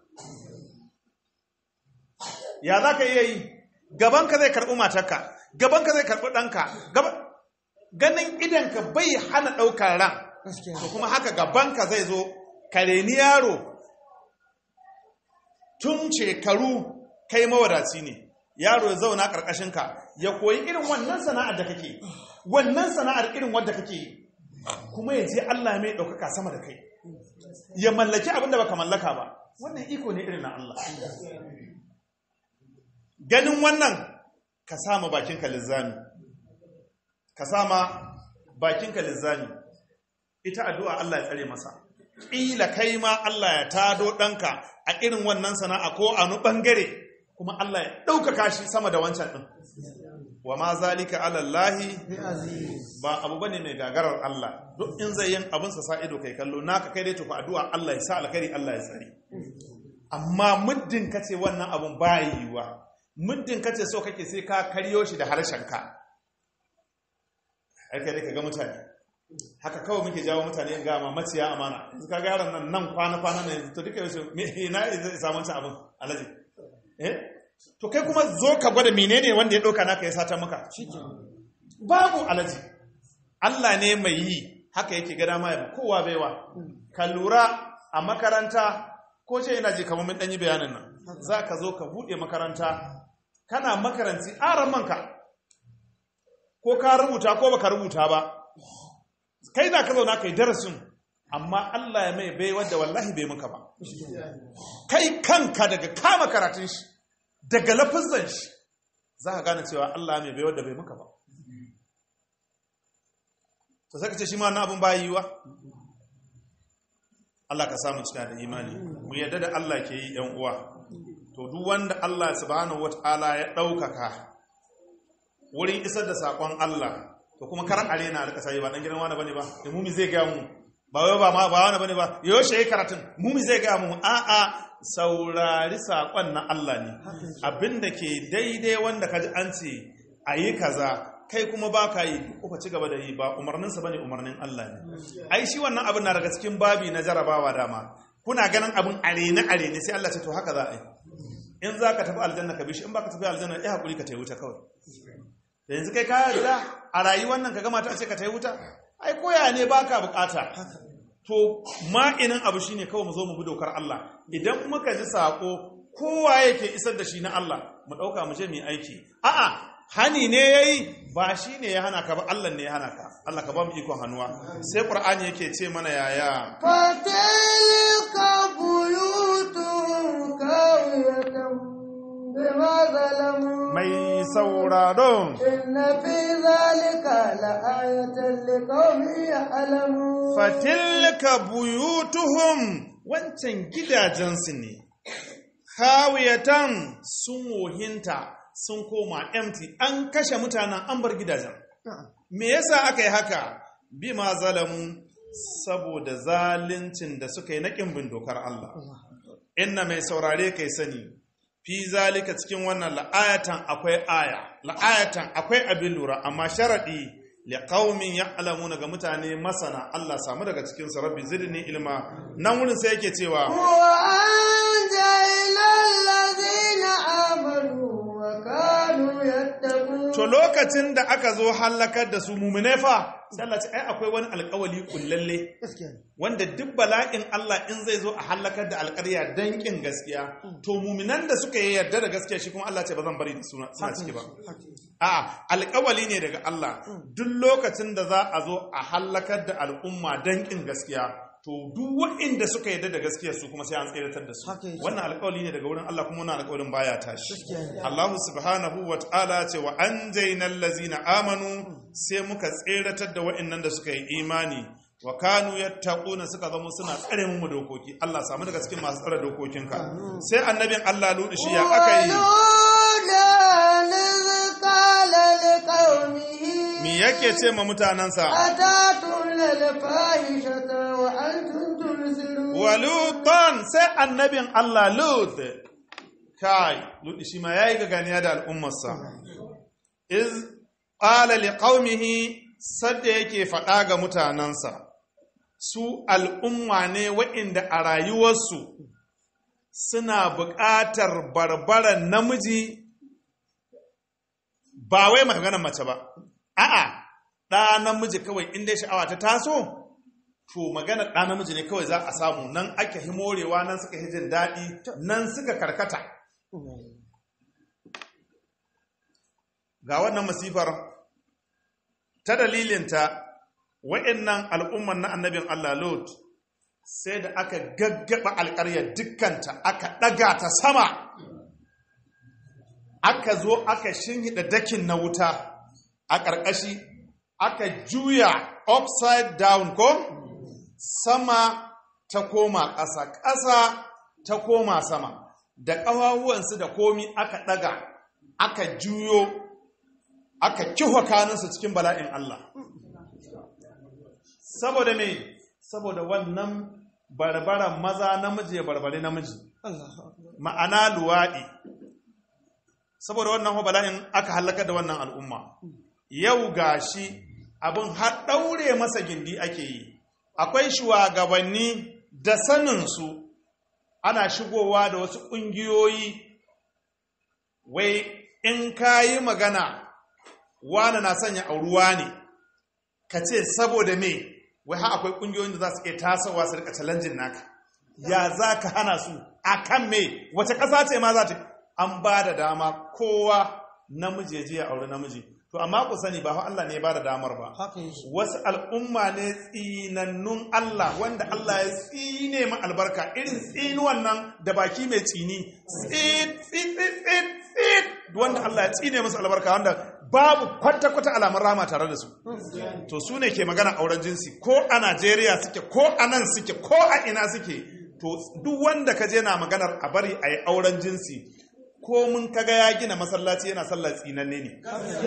ya za ka iya yi gabanka zai karɓi matarka gabanka zai karɓi ɗanka ganin idanka bai hana ɗaukar ran to kuma haka gabanka zai zo kareni yaro tun shekaru kai mawadaci ne yaro ya zauna karkashin ka ya koyi irin wannan sana'ar da kake wannan sana'ar irin wadda kake yi kuma ya je Allah mai ɗaukaka sama da kai ya mallaki abin da baka mallaka ba wannan iko ne irin na Allah ganin wannan ka sama bakinka lizzami ka sama bakinka lizzami ita addu'a Allah ya tsare masa ƙila kai ma Allah ya tado ɗanka a irin wannan sana'a ko a nu ɓangare kuma Allah ya ɗaukaka shi sama da wancan ɗin wa ma zalika alallahi ba abu bane mai gagarar Allah duk in zai yin abin sa sa ido kai kallo naka kai dai tuku addu'a Allah ya sa alkhairi Allah ya tsare amma muddin kace wannan abun ba yiwa muddin kace so kake sai ka karyo shi da harshen ka ai kai ka ga mutane haka kawai muke jawo mutane ga ma maciya amana yanzu ka ga yaron nan nan kwana kwana ne to duka yau me ina zai samu wancan abin alaji eh to kai kuma zo ka gwada menene wanda ya ɗauka naka ya sata maka babu alaji Allah ne mai yi haka yake gada ma yaba kowa baiwa ka lura a makaranta ko ce yana ji kamar mun ɗanyi bayanin nan za ka zo ka buɗe makaranta kana makaranci aran manka ko ka rubuta ko baka rubuta ba kai za ka zauna kai darasin amma Allah ya mai bai wadda wallahi bai muka ba kai kanka daga kama karatun shi daga lafizan shi za ka gane cewa Allah mai bai wadda bai muka ba to sai ka ce shi ma na abin bayi yiwa Allah ka samu cika da imani mu yadda da Allah ke yi yan uwa to duk wanda Allah subhanahu wataala ya ɗaukaka wurin isar da saƙon Allah to kuma kar arena alƙa sai ba dan gidan wani bane ba da mumi zai ga mu ba wai ba ma ba wani bane ba yaushe yayi karatun mumi zai ga mu a a saurari saƙon na Allah ne abinda ke daidai wanda kaji an ce ayi kaza kai kuma ba ka yi kuka ci gaba da yi ba umarninsa bane umarnin Allah ne ai shi wannan abin na daga cikin babi na jarabawa dama kuna ganin abin arene arene sai Allah ce to haka za a yi in za ka tafi aljanna ka bi shi in ba ka tafi aljanna ya haƙuri ka ta wuta kawai da yanzu kai kaya da a rayuwar nan ka gama ta ce ka ta wuta ai koya ne ba ka bukata to ma'inin abu shine kawai mu zo mu bi dokar Allah idan muka ji sako kowa yake isar da shi na Allah mu ɗauka mu je mu yi aiki a'a hani ne yayi ba shi ne ya hana ka ba Allah ne ya hana ka Allah ka ba mu ikon hannuwa sai Qur'ani yake ce mana yaya فتلك بيوت كاوية بما ظلموا mai sauraron إن في ذلك لآية لقوم يعلمون fatilka buyutuhum wancan gidajensu ne khawiyatan sun wohinta sun koma empty an kashe mutanen an bar gidajen me yasa aka yi haka bima zalamu saboda zaluncin da suka yi na bin dokar Allah inna mai saurare kai sani fi zalika cikin wannan la'ayatan akwai aya la'ayatan akwai abin lura amma sharadi li qaumin ya'lamuna ga mutane masana Allah samu daga cikin su rabbi zidni ilma nan wurin sai yake cewa وأنجينا الذين آمنوا وكانوا يتقون to lokacin da aka zo halakar da su mumune fa sai Allah ce ai akwai wani alƙawali kullalle wanda duk bala'in Allah in zai zo a halakar da alƙarya dan kin gaskiya to muminan da suka yi yarda da gaskiya shi kuma Allah ce ba zan bari da suna suna ciki ba a alƙawali ne daga Allah duk lokacin da za a zo a halakar da al'umma dan kin gaskiya to duk waɗanda suka yarda da gaskiya su kuma sai an tseratar da su Haka yake. wannan alƙawali ne daga wurin Allah kuma wannan alƙawalin baya tashi Gaskiya ne. Allah subhanahu wa ta'ala ce wa anjayna allazina amanu sai muka tseratar da waɗannan da suka yi imani wa kanu yattaquna suka zama suna tsare mu dokoki Allah samu daga cikin masu tsare dokokinka sai annabin Allah ludi shi ya aka yi ولولا إذ قال لقومه me yake ce ma mutanansa أتاتون الفاحشة وأنتم تبصرون walutan sai annabin Allah lut kai ludi shi ma yayi gaganiya da al'ummarsa iz qala liqaumihi sadda yake faɗa ga mutanansa su al'umma ne waɗanda a rayuwarsu suna buƙatar barbaran namiji ba wai maganar mace ba a'a ɗa namiji kawai inda sha'awa ta taso to magana ɗa namiji ne kawai za a samu nan ake himorewa nan suka hijin daɗi nan suka karkata ga wannan masifar ta dalilinta wa'annan al'umman na annabin Allah Lot sai da aka gaggaba alƙaryar dukkanta aka ɗaga ta sama aka zo aka shinhiɗa dakin na wuta a ƙarƙashi aka juya upside down ko sama ta koma ƙasa ƙasa ta koma sama da ƙawahuwansu da komi aka ɗaga aka juyo aka kiho kaninsu cikin bala'in Allah saboda me saboda wannan barbaran maza namiji ya barbare namiji ma'ana luwaɗi saboda wannan bala'in aka halaka da wannan al'umma yau gashi abin har ɗaure masa gindi ake yi akwai shugabanni da saninsu ana shigowa da wasu ƙungiyoyi wai in ka yi magana wane na sanya auruwa ne ka ce saboda me wai ha akwai ƙungiyoyin da za su iya tasowa su rika challenging naka ya za ka hana su a kan me wace ƙasa ce ma za ta an ba da dama kowa namiji ya je ya auri namiji to amma ku sani ba fa Allah ne ya ba da damar ba haka yake wasu al'umma ne tsinannun Allah wanda Allah ya tsine ma albarka irin tsinuwan nan da baki mai tsini tsit tsit tsit tsit tsit wanda Allah ya tsine musu albarka wanda babu kwata-kwata alamar rama tare da su to su ne ke magana auren jinsi ko a Najeriya suke ko a nan suke ko a ina suke to duk wanda ka je na maganar a bari a yi auren jinsi ko mun kaga ya gina masallaci yana sallah tsinanne ne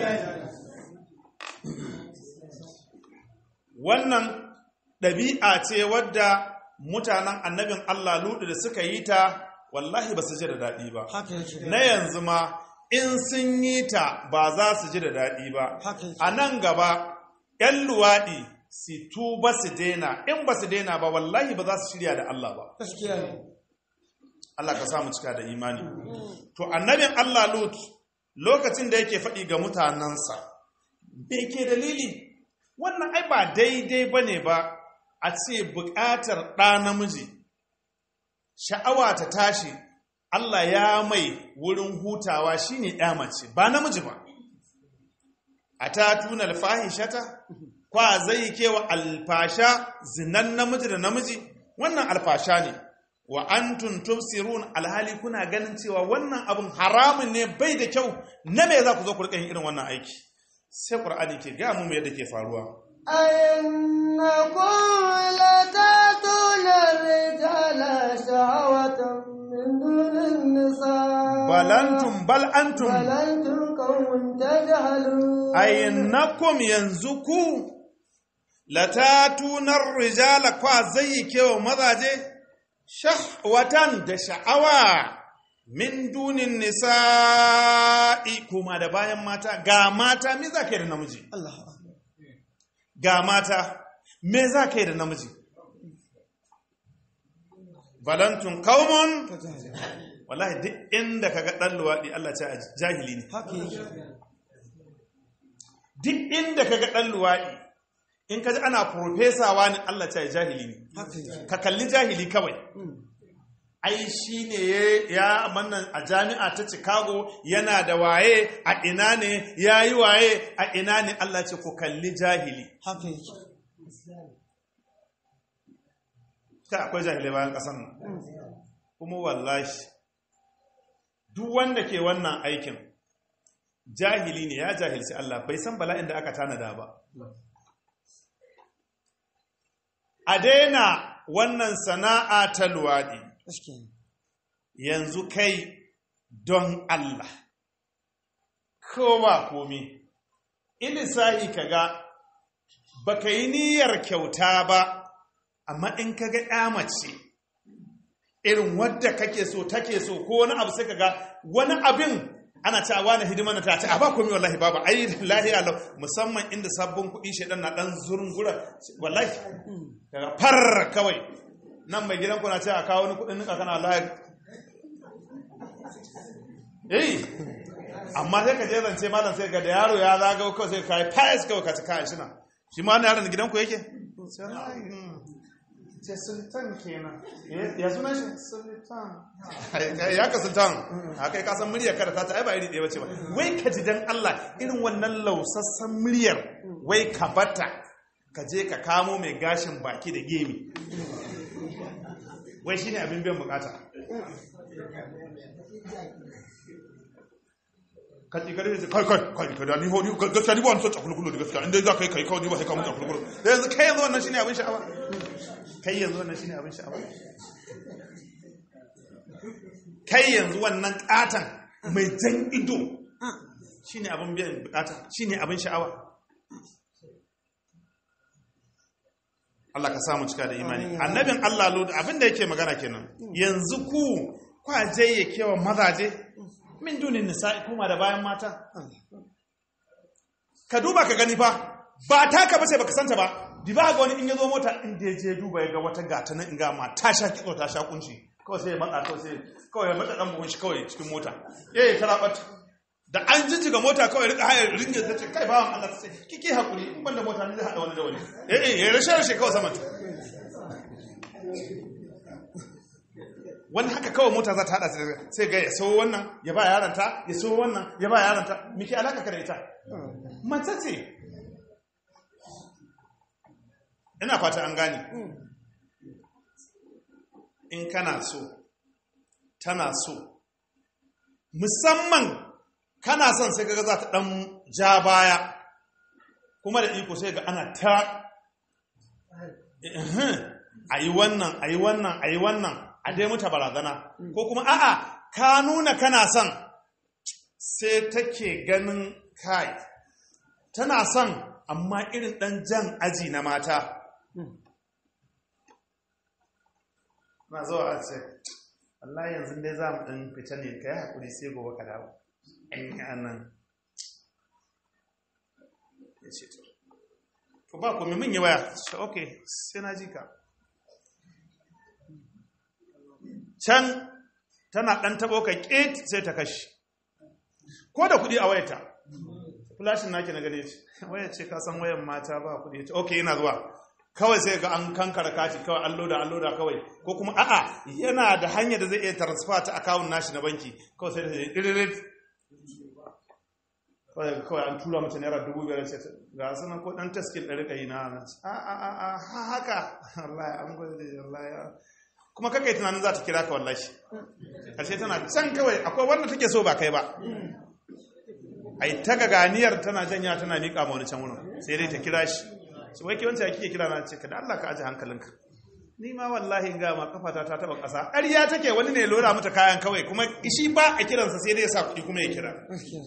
wannan ɗabi'a ce wadda mutanen annabin Allah ludu da suka yi ta wallahi ba su ji da daɗi ba haka yake na yanzu ma in sun yi ta ba za su ji da daɗi ba haka yake a nan gaba 'yan luwaɗi su tuba su daina in ba su daina ba wallahi ba za su shirya da Allah ba gaskiya ne Allah ka samu cika da imani to annabin Allah Lut lokacin da yake faɗi ga mutanensa bai ke dalili wannan ai ba daidai ba ne ba a ce buƙatar ɗa namiji sha'awa ta tashi Allah ya mai wurin hutawa shine ɗa mace ba namiji ba a ta tuna alfahishata kwa zai kewa alfasha zinan namiji da namiji wannan alfasha ne wa antum tubsirun alhali kuna ganin cewa wannan abun haramun ne bai da kyau na me za ku zo ku rika yin irin wannan aiki sai qur'ani ke ga mu yadda ke faruwa أئنكم لتأتون الرجال شهوة من دون النساء bal antum bal antum بل أنتم قوم تجهلون aynakum yanzu ku latatunar rijala kwa zai kewa mazaje shahwatan da sha'awa min dunin nisa'i kuma da bayan mata ga mata me za ka yi da namiji Allah ga mata me za ka yi da namiji balantun kaumun wallahi duk inda ka ga ɗan luwaɗi Allah ce a jahili ne haka yake duk inda ka ga ɗan luwaɗi in ka ji ana profesawa ne Allah ce a jahili ne haka yake ka kalli jahili kawai ai shi ne ya mannan a jami'a ta chicago yana da waye a ina ne ya yi waye a ina ne Allah ce ku kalli jahili haka yake ta akwai jahilai bayan ƙasan nan kuma wallahi duk wanda ke wannan aikin jahili ne ya jahilci Allah bai san bala'in da aka tanada ba a daina wannan sana'a ta luwaɗi gaskiya ne yanzu kai don Allah ko ba komi ilisahi kaga baka yi niyyar kyauta ba amma in kaga ya mace irin wadda kake so take so ko wani abu sai kaga wani abin ana cewa wani hidima na ta ce a ba komi wallahi babu ai lahi alau musamman inda sabbin kuɗi shaidan na ɗan zurungura wallahi kaga far kawai nan mai gidan ku na ce a kawo wani kuɗin nika kana wallahi eh amma sai ka je zance malam sai ga da yaro ya zaga kawai sai ka yi fayas kawai ka ci kayan shi na shi ma wani yaron gidan ku yake ce sultan kenan ya suna shi sultan ya ka sultan a kai kasan muryar kada ta ta ai ba iri ɗaya bace ba wai ka ji dan Allah irin wannan lausassan muryar wai ka bata ka je ka kamo mai gashin baki da gemi wai shine abin biyan bukata ka ci gari da kai kai kai kai da ni ho ni gaskiya ni ba wani son cakulkulu da gaskiya inda za ka yi kai kawai ni ba sai ka mun cakulkulu da yanzu kai yanzu wannan shine abin sha'awa kai yanzu wannan shine abin sha'awa kai yanzu wannan katan mai jan ido shine abin biyan bukata shine abin sha'awa Allah ka samu cika da imani annabin Allah lo abin da yake magana kenan yanzu ku kwaje ya kewa mazaje min dunin nisa'i kuma da bayan mata ka duba ka gani fa ba taka bace baka santa ba di ba ga wani in yazo mota in da je duba ya ga wata gata nan in ga ma ta sha kitso ta sha kunci kawai sai ya matsa kawai sai kawai ya matsa dan buhun shi kawai cikin mota eh ta rabat da an jijjiga mota kawai rika hayar ringe ta ce kai bawan Allah ta ce kike hakuri in banda mota ne zai hada wani da wani eh eh ya rashe rashe kawai saman wani haka kawai mota za ta hada sai ga ya so wannan ya ba yaranta ya so wannan ya ba yaranta miki alaka ka da ita mace ce ina fata an gane in kana so tana so musamman kana son sai kaga za ta dan ja baya kuma da iko sai ga ana ta a yi wannan a yi wannan a yi wannan a dai muta barazana ko kuma a'a ka nuna kana son sai take ganin kai tana son amma irin ɗan jan aji na mata na zuwa a ce Allah yanzu dai za mu ɗan fita ne ka yi haƙuri sai gobe ka dawo in yi annan ya ce to ba kome min yi waya ce ok sai na ji ka can tana ɗan taɓo ka ƙet sai ta kashi ko da kuɗi a wayata flashin naki na gare ce waya ce ka san wayan mata ba kuɗi ce ok yana zuwa kawai sai ga an kankara kati kawai an loda an loda kawai ko kuma a'a yana da hanyar da zai iya transfer ta akawun nashi na banki kawai sai da sai ɗiririt kawai kawai an tura mace naira dubu biyar ce ga sunan ko ɗan taskin ɗari ɗari na a a a a haka wallahi an gwada wallahi kuma kakai tunanin za ta kira ka wallahi ƙarshe tana can kawai akwai wanda take so ba kai ba ai ta ganiyar tana janya tana miƙa ma wani can wurin sai dai ta kira shi su wai kiwanci ya kike kira na ce ka da Allah ka aji hankalinka ni ma wallahi ga ma kafata ta taba ƙasa ƙarya take wani ne lura mata kayan kawai kuma ishi ba a kiransa sai dai ya sa kuɗi kuma ya kira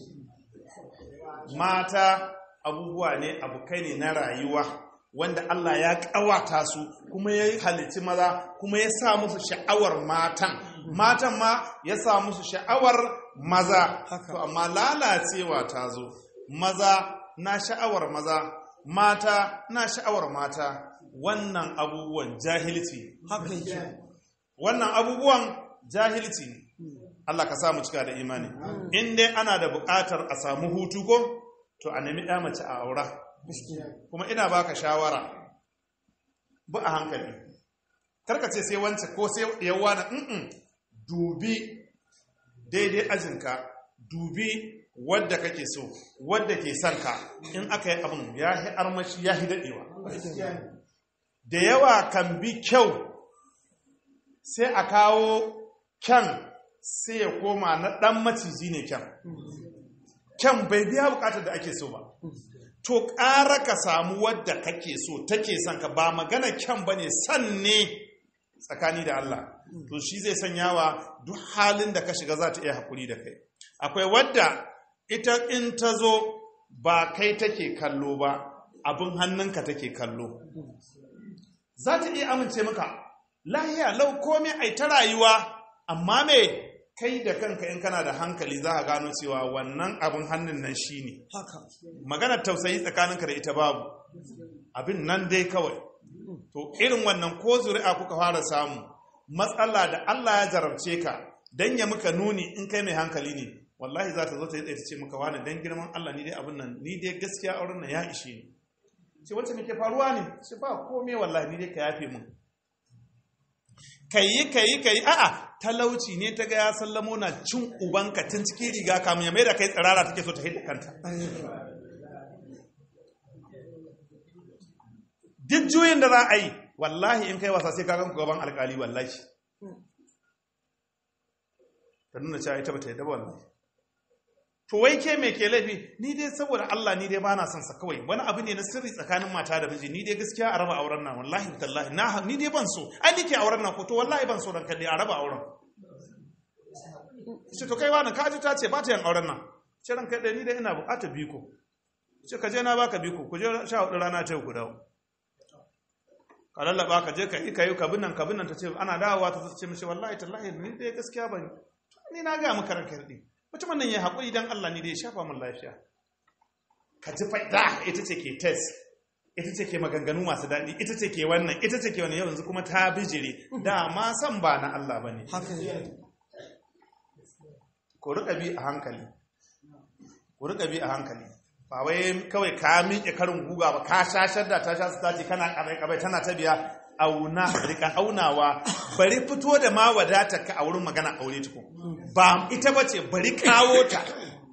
mata abubuwa ne abokai ne na rayuwa wanda Allah ya ƙawata su kuma ya halitti maza kuma ya sa musu sha'awar matan matan ma ya sa musu sha'awar maza to amma lalacewa ta zo maza na sha'awar maza mata na sha'awar mata wannan abubuwan jahilci wannan abubuwan jahilci ne Allah ka samu cika da imani in dai ana da buƙatar a samu hutu ko to a nemi ɗaya mace a aura kuma ina baka shawara ba a hankali karkace sai wance ko sai yawa na mm dubi daidai ajinka dubi wadda kake so wadda ke son ka in aka yi abin ya yi armashi ya yi daɗewa da yawa kan bi kyau sai a kawo kyan sai ya koma na ɗan maciji ne kyan kyan bai biya bukatar da ake so ba to ƙara ka samu wadda kake so take son ka ba magana kyan ba ne san ne tsakani da Allah to shi zai sanya wa duk halin da ka shiga za ta iya haƙuri da kai akwai wadda ita in ta zo ba kai take kallo ba abin hannunka take kallo za ta iya amince maka lahiya lau komai ai ta rayuwa amma me kai da kanka in kana da hankali za ka gano cewa wannan abin hannun nan shi ne maganar tausayi tsakaninka da ita babu abin nan dai kawai to irin wannan ko zuri'a kuka fara samu matsala da Allah ya jarabce ka dan ya muka nuni in kai mai hankali ne wallahi za ta zo ta yi ta ce maka wani dan girman Allah ni dai abin nan ni dai gaskiya auren nan ya ishe ni ce wacce me ke faruwa ne ce ba komai wallahi ni dai ka yafe mun kayi kayi kayi a'a talauci ne ta ga ya sallamo na cin ubanka tun cikin riga kamun ya mai da kai tsirara take so ta hidda kanta duk juyin da za a yi wallahi in kai wasa sai ka ganku gaban alkali wallahi ta nuna cewa ita bata yadda ba wallahi to wai ke me ke laifi ni dai saboda Allah ni dai bana son sa kawai wani abu ne na sirri tsakanin mata da miji ni dai gaskiya a raba auren nan wallahi tallahi na ni dai ban so ai nike auren nan ko to wallahi ban so dan kalle a raba auren ce to kai wani kaji ta ce ba ta yin auren nan ce ran kai ni dai ina bukatar biko ce ka je na baka biko ku je sha hudu rana ta ku dawo ka lallaba ka je ka yi ka yi ka binnan ka binnan ta ce ana dawowa ta ce mishi wallahi tallahi ni dai gaskiya ban ni na ga maka ranka yardi mutumin nan ya haƙuri dan Allah ni dai ya shafa min lafiya ka ji faida ita ce ke test ita ce ke maganganu masu daɗi ita ce ke wannan ita ce ke wannan yanzu kuma ta bijire da ma san ba na Allah bane haka ne ku rika bi a hankali ku rika bi a hankali ba wai kawai ka miƙe karin guga ba ka shashar da ta sha su tace kana kabai kabai tana ta biya auna rika aunawa bari fito da ma wadatar ka a wurin magana aure tukun ba ita bace bari kawo ta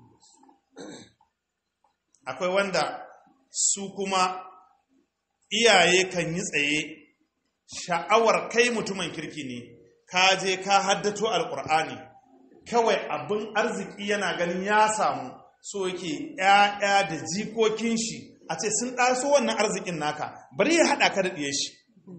akwai wanda su kuma iyaye kan yi tsaye sha'awar kai mutumin kirki ne ka je ka haddato alkur'ani kawai abin arziki yana ganin ya samu so yake ‘ya'ya da jikokin shi a ce sun ɗaso wannan arzikin naka bari ya haɗa ka da ɗiye shi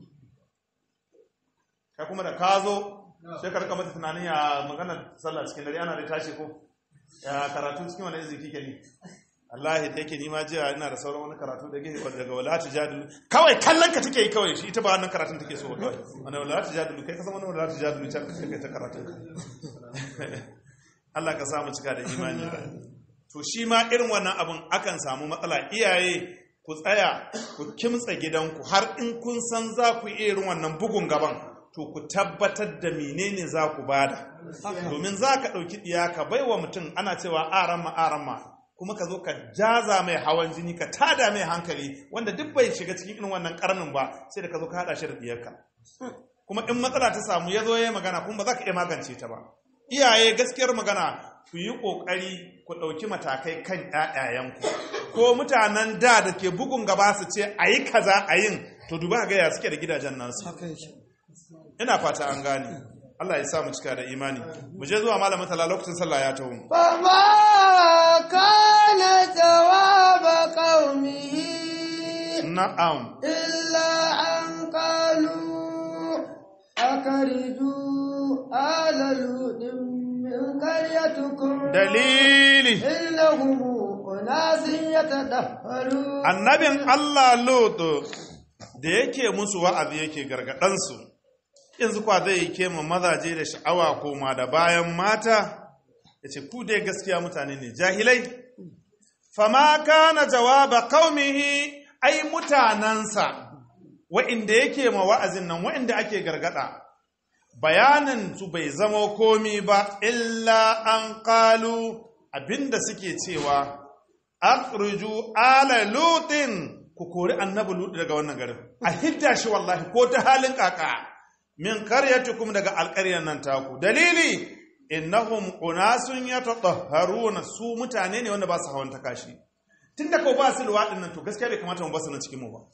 kai kuma da ka zo sai ka rika mata tunanin ya magana sallah cikin dare ana da tashi ko ya karatu cikin wani arziki ke ne Allah da yake nima jiya ina da sauran wani karatu da yake daga wala tujadilu kawai kallon ka take yi kawai shi ita ba wannan karatun take so ba kawai wannan wala tujadilu kai ka san wannan wala tujadilu can kai ta karatun ka Allah ka samu cika da imani to shi ma irin wannan abin akan samu matsala iyaye ku tsaya ku kimtsa gidanku har in kun san za ku iya irin wannan bugun gaban to ku tabbatar da menene za ku bada domin za ka ɗauki ɗiya ka bai wa mutum ana cewa arama arama kuma ka zo ka jaza mai hawan jini ka tada mai hankali wanda duk bai shiga cikin irin wannan karnin ba sai da ka zo ka haɗa shi da ɗiyarka kuma in matsala ta samu ya zo ya yi magana kuma ba za ka iya magance ta ba iyaye gaskiyar magana ku yi ƙoƙari ku ɗauki matakai kan ‘ya'yayenku ko mutanen da da ke bugun gaba su ce a yi kaza a yin to duba ga ya suke da gidajen nasu haka yake ina fata an gane Allah ya sa mu cika da imani mu je zuwa malamin tala lokacin sallah ya taho فما كان جواب قومه na'am إلا أن قالوا أخرجوا آل لوط من قريتكم dalili إنهم أناس يتطهرون annabin Allah Lot da yake musu wa'azi yake gargadansu yanzu kwa zai kema mazaje da sha'awa koma da bayan mata yace ku dai gaskiya mutane ne jahilai fama kana jawaba qaumihi ai mutanansa wa'inda yake ma wa'azin nan wa'inda ake gargada bayanin su bai zama komi ba illa an qalu abinda suke cewa akhruju ala lutin ku kori annabi lut daga wannan garin a hidda shi wallahi ko ta halin kaka min qaryatukum daga alqaryan nan taku dalili innahum unasun yatatahharuna su mutane ne wanda ba su hawan takashi tunda ko ba su luwadin nan to gaskiya bai kamata mu basu nan cikin mu ba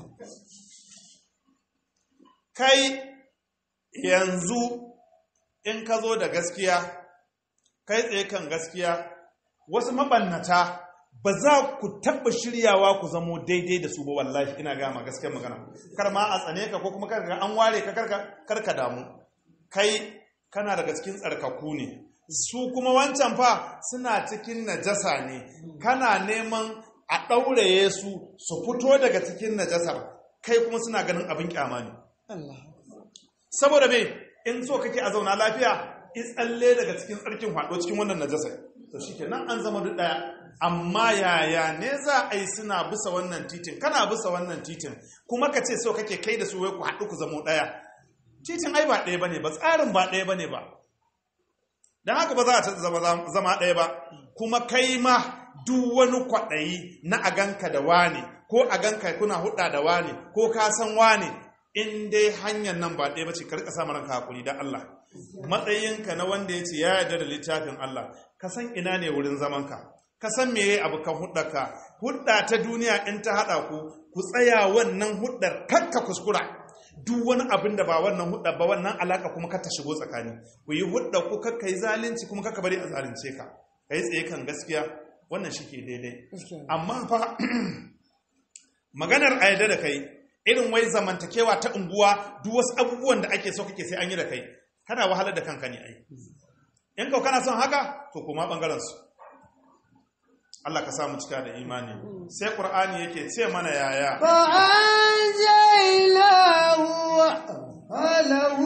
kai yanzu in ka zo da gaskiya kai tsaye kan gaskiya wasu mabannata ba za ku taɓa shiryawa ku zamo daidai da su ba wallahi ina gama gaskiyar magana kar ma a tsane ka ko kuma kar an ware ka kar ka damu kai kana daga cikin tsarkaku ne su kuma wancan fa suna cikin najasa ne kana neman a ɗauraye su su fito daga cikin najasar kai kuma suna ganin abin kyama ne Allah saboda me in so kake a zauna lafiya tsalle daga cikin tsarkin hado cikin wannan najasa to shikenan an zama duk daya amma yaya ne za a yi suna bisa wannan titin kana bisa wannan titin kuma ka ce so kake kai da su wai ku haɗu ku zamo daya titin ai ba ɗaya bane ba tsarin ba ɗaya bane ba dan haka ba za a zama zama ɗaya ba kuma kai ma duk wani kwaɗayi na a ganka da wane ko a ganka kuna hudda da wane ko ka san wane in dai hanyar nan ba ɗaya ba ce karka samu ranka hakuri da Allah matsayinka na wanda ya ce ya yarda da littafin Allah ka san ina ne wurin zamanka ka san meye abu kan huddaka hudda ta duniya in ta haɗa ku ku tsaya wannan huddar kakka kuskura duk wani abin da ba wannan hudda ba wannan alaka kuma ka ta shigo tsakani ku yi hudda ku kakka yi zalunci kuma kakka bari a zalunce ka kai tsaye kan gaskiya wannan shi ke daidai amma fa maganar a yarda da kai irin wai zamantakewa ta unguwa duk wasu abubuwan da ake so kake sai an yi da kai kana wahalar da kanka ne ai in kau kana son haka to kuma bangaren su Allah ka samu cika da imani sai qur'ani yake ce mana yaya فأنجيناه وأهله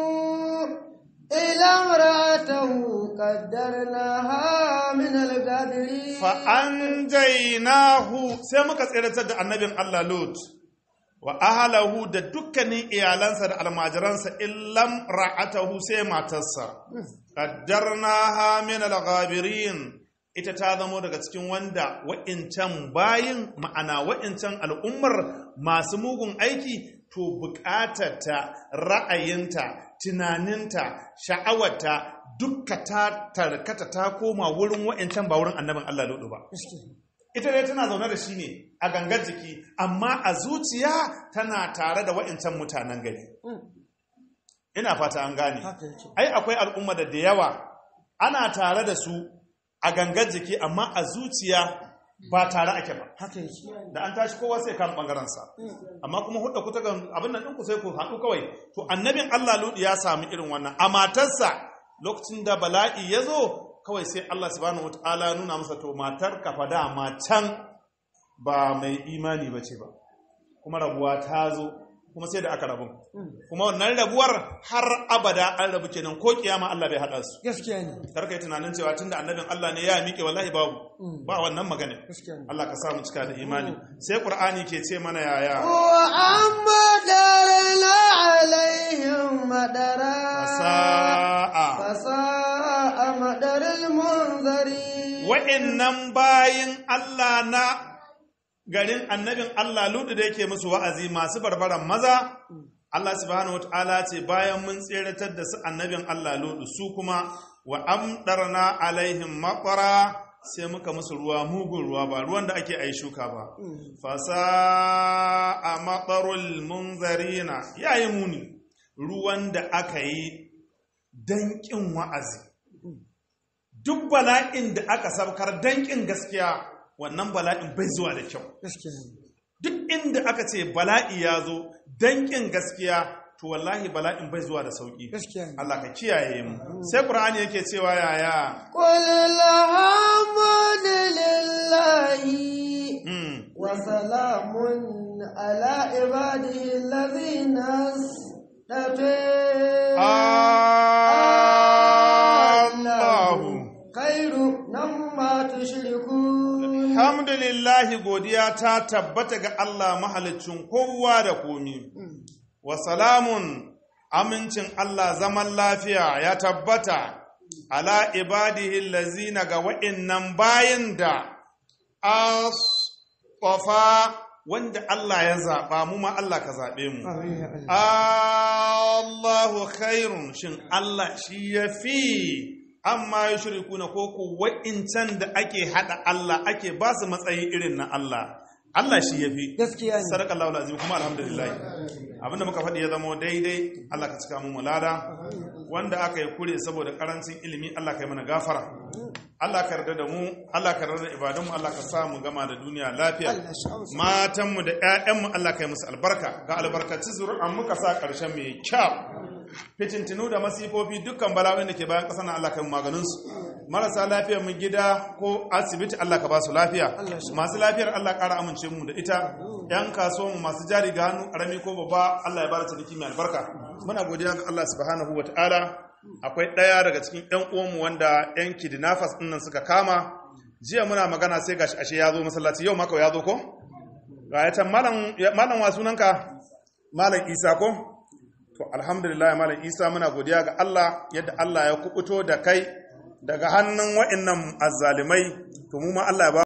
إلى امرأته قدرناها من الغابرين fa anjaynahu sai muka tsiratar da annabin Allah Lut wa ahalahu da dukkanin iyalansa da almajiransa illam ra'atahu sai matarsa qaddarnaha min al-ghabirin ita ta zamo daga cikin wanda wa'incan bayin ma'ana wa'incan al'ummar masu mugun aiki to bukatarta ra'ayinta tunaninta sha'awarta dukka ta tarkata ta koma wurin wa'incan ba wurin annabin Allah Lutu ba ita dai tana zaune da shi ne a gangar jiki amma a zuciya tana tare da wa'incan mutanen gari ina fata an gane haka yake ai akwai al'umma da da yawa ana tare da su a gangar jiki amma a zuciya ba tare ake ba haka yake da an tashi kowa sai kan bangaransa amma kuma hudda ku ta gan abin nan ɗinku sai ku haɗu kawai to annabin Allah Lutu ya sami irin wannan a matarsa lokacin da bala'i ya zo kawai sai Allah subhanahu wataala nuna masa to matar ka fa dama can ba mai imani ba ce ba kuma rabuwa ta zo kuma sai da aka rabu kuma wannan rabuwar har abada an rabu kenan ko kiyama Allah bai haɗa su gaskiya ne karka yi tunanin cewa tunda annabin Allah ne ya miƙe wallahi babu ba wannan magana gaskiya ne Allah ka samu cika da imani sai Qur'ani ke ce mana yaya وأمطرنا عليهم مدرا sa'a فساء مدر المنذرين wa'annan bayin Allah na garin annabin Allah ludu da yake musu wa'azi masu barbaran maza Allah subhanahu wataala ce bayan mun tseratar da su annabin Allah ludu su kuma wa amdarna alaihim maqara sai muka musu ruwa mugun ruwa ba ruwan da ake ai shuka ba fasa a matsarul munzarina yayi muni ruwan da aka yi danƙin wa'azi duk bala'in da aka sabkar danƙin gaskiya wannan bala'in bai zuwa da kyau gaskiya ne duk inda aka ce bala'i ya zo danƙin gaskiya to wallahi bala'in bai zuwa da sauƙi gaskiya ne Allah ka kiyaye mu sai Qur'ani yake cewa yaya قل الحمد لله mm. وسلام على عباده الذين اصطفى Allahu خير مما تشركون Alhamdulillahi godiya ta tabbata ga Allah mahalicin kowa da komi. Wa salamun amincin Allah zaman lafiya ya tabbata ala ibadihi lazina ga wa'innan bayan da asfafa wanda Allah ya zaɓa mu ma Allah ka zaɓe mu. Allahu khairun shin Allah shi ya fi amma ya shirku na koko wa'incan da ake haɗa Allah ake ba su matsayi irin na Allah Allah shi ya fi gaskiya ne sadaka Allah azim kuma alhamdulillah abinda muka faɗi ya zama daidai Allah ka cika mu mulada wanda aka yi kure saboda karancin ilimi Allah ka yi mana gafara Allah ka yarda da mu Allah ka yarda da ibadunmu Allah ka sa mu gama da duniya lafiya Allah shi amsa. matanmu da 'ya'yanmu Allah ka yi musu albarka ga albarkaci zuri'an muka sa ƙarshen mai kyau fitintinu da masifofi dukkan bala'o'in da ke bayan ƙasa na Allah ka yi maganinsu marasa lafiyar mu gida ko asibiti Allah ka ba su lafiya Allah shi. masu lafiyar Allah ƙara amince mu da ita yan kasuwanmu masu jari ga hannu ƙarami ko babba Allah ya bada ciniki mai albarka muna godiya ga Allah subhanahu wa ta'ala akwai ɗaya daga cikin ƴan uwanmu wanda ƴan kidnappers ɗin nan suka kama jiya muna magana sai gashi ashe ya zo masallaci yau maka ya zo ko ga ya can malam ya- malam wa sunanka malam Isa ko to alhamdulillah malam Isa muna godiya ga Allah yadda Allah ya kubuto da kai daga hannun wa'annan azzalimai to mu ma Allah ya ba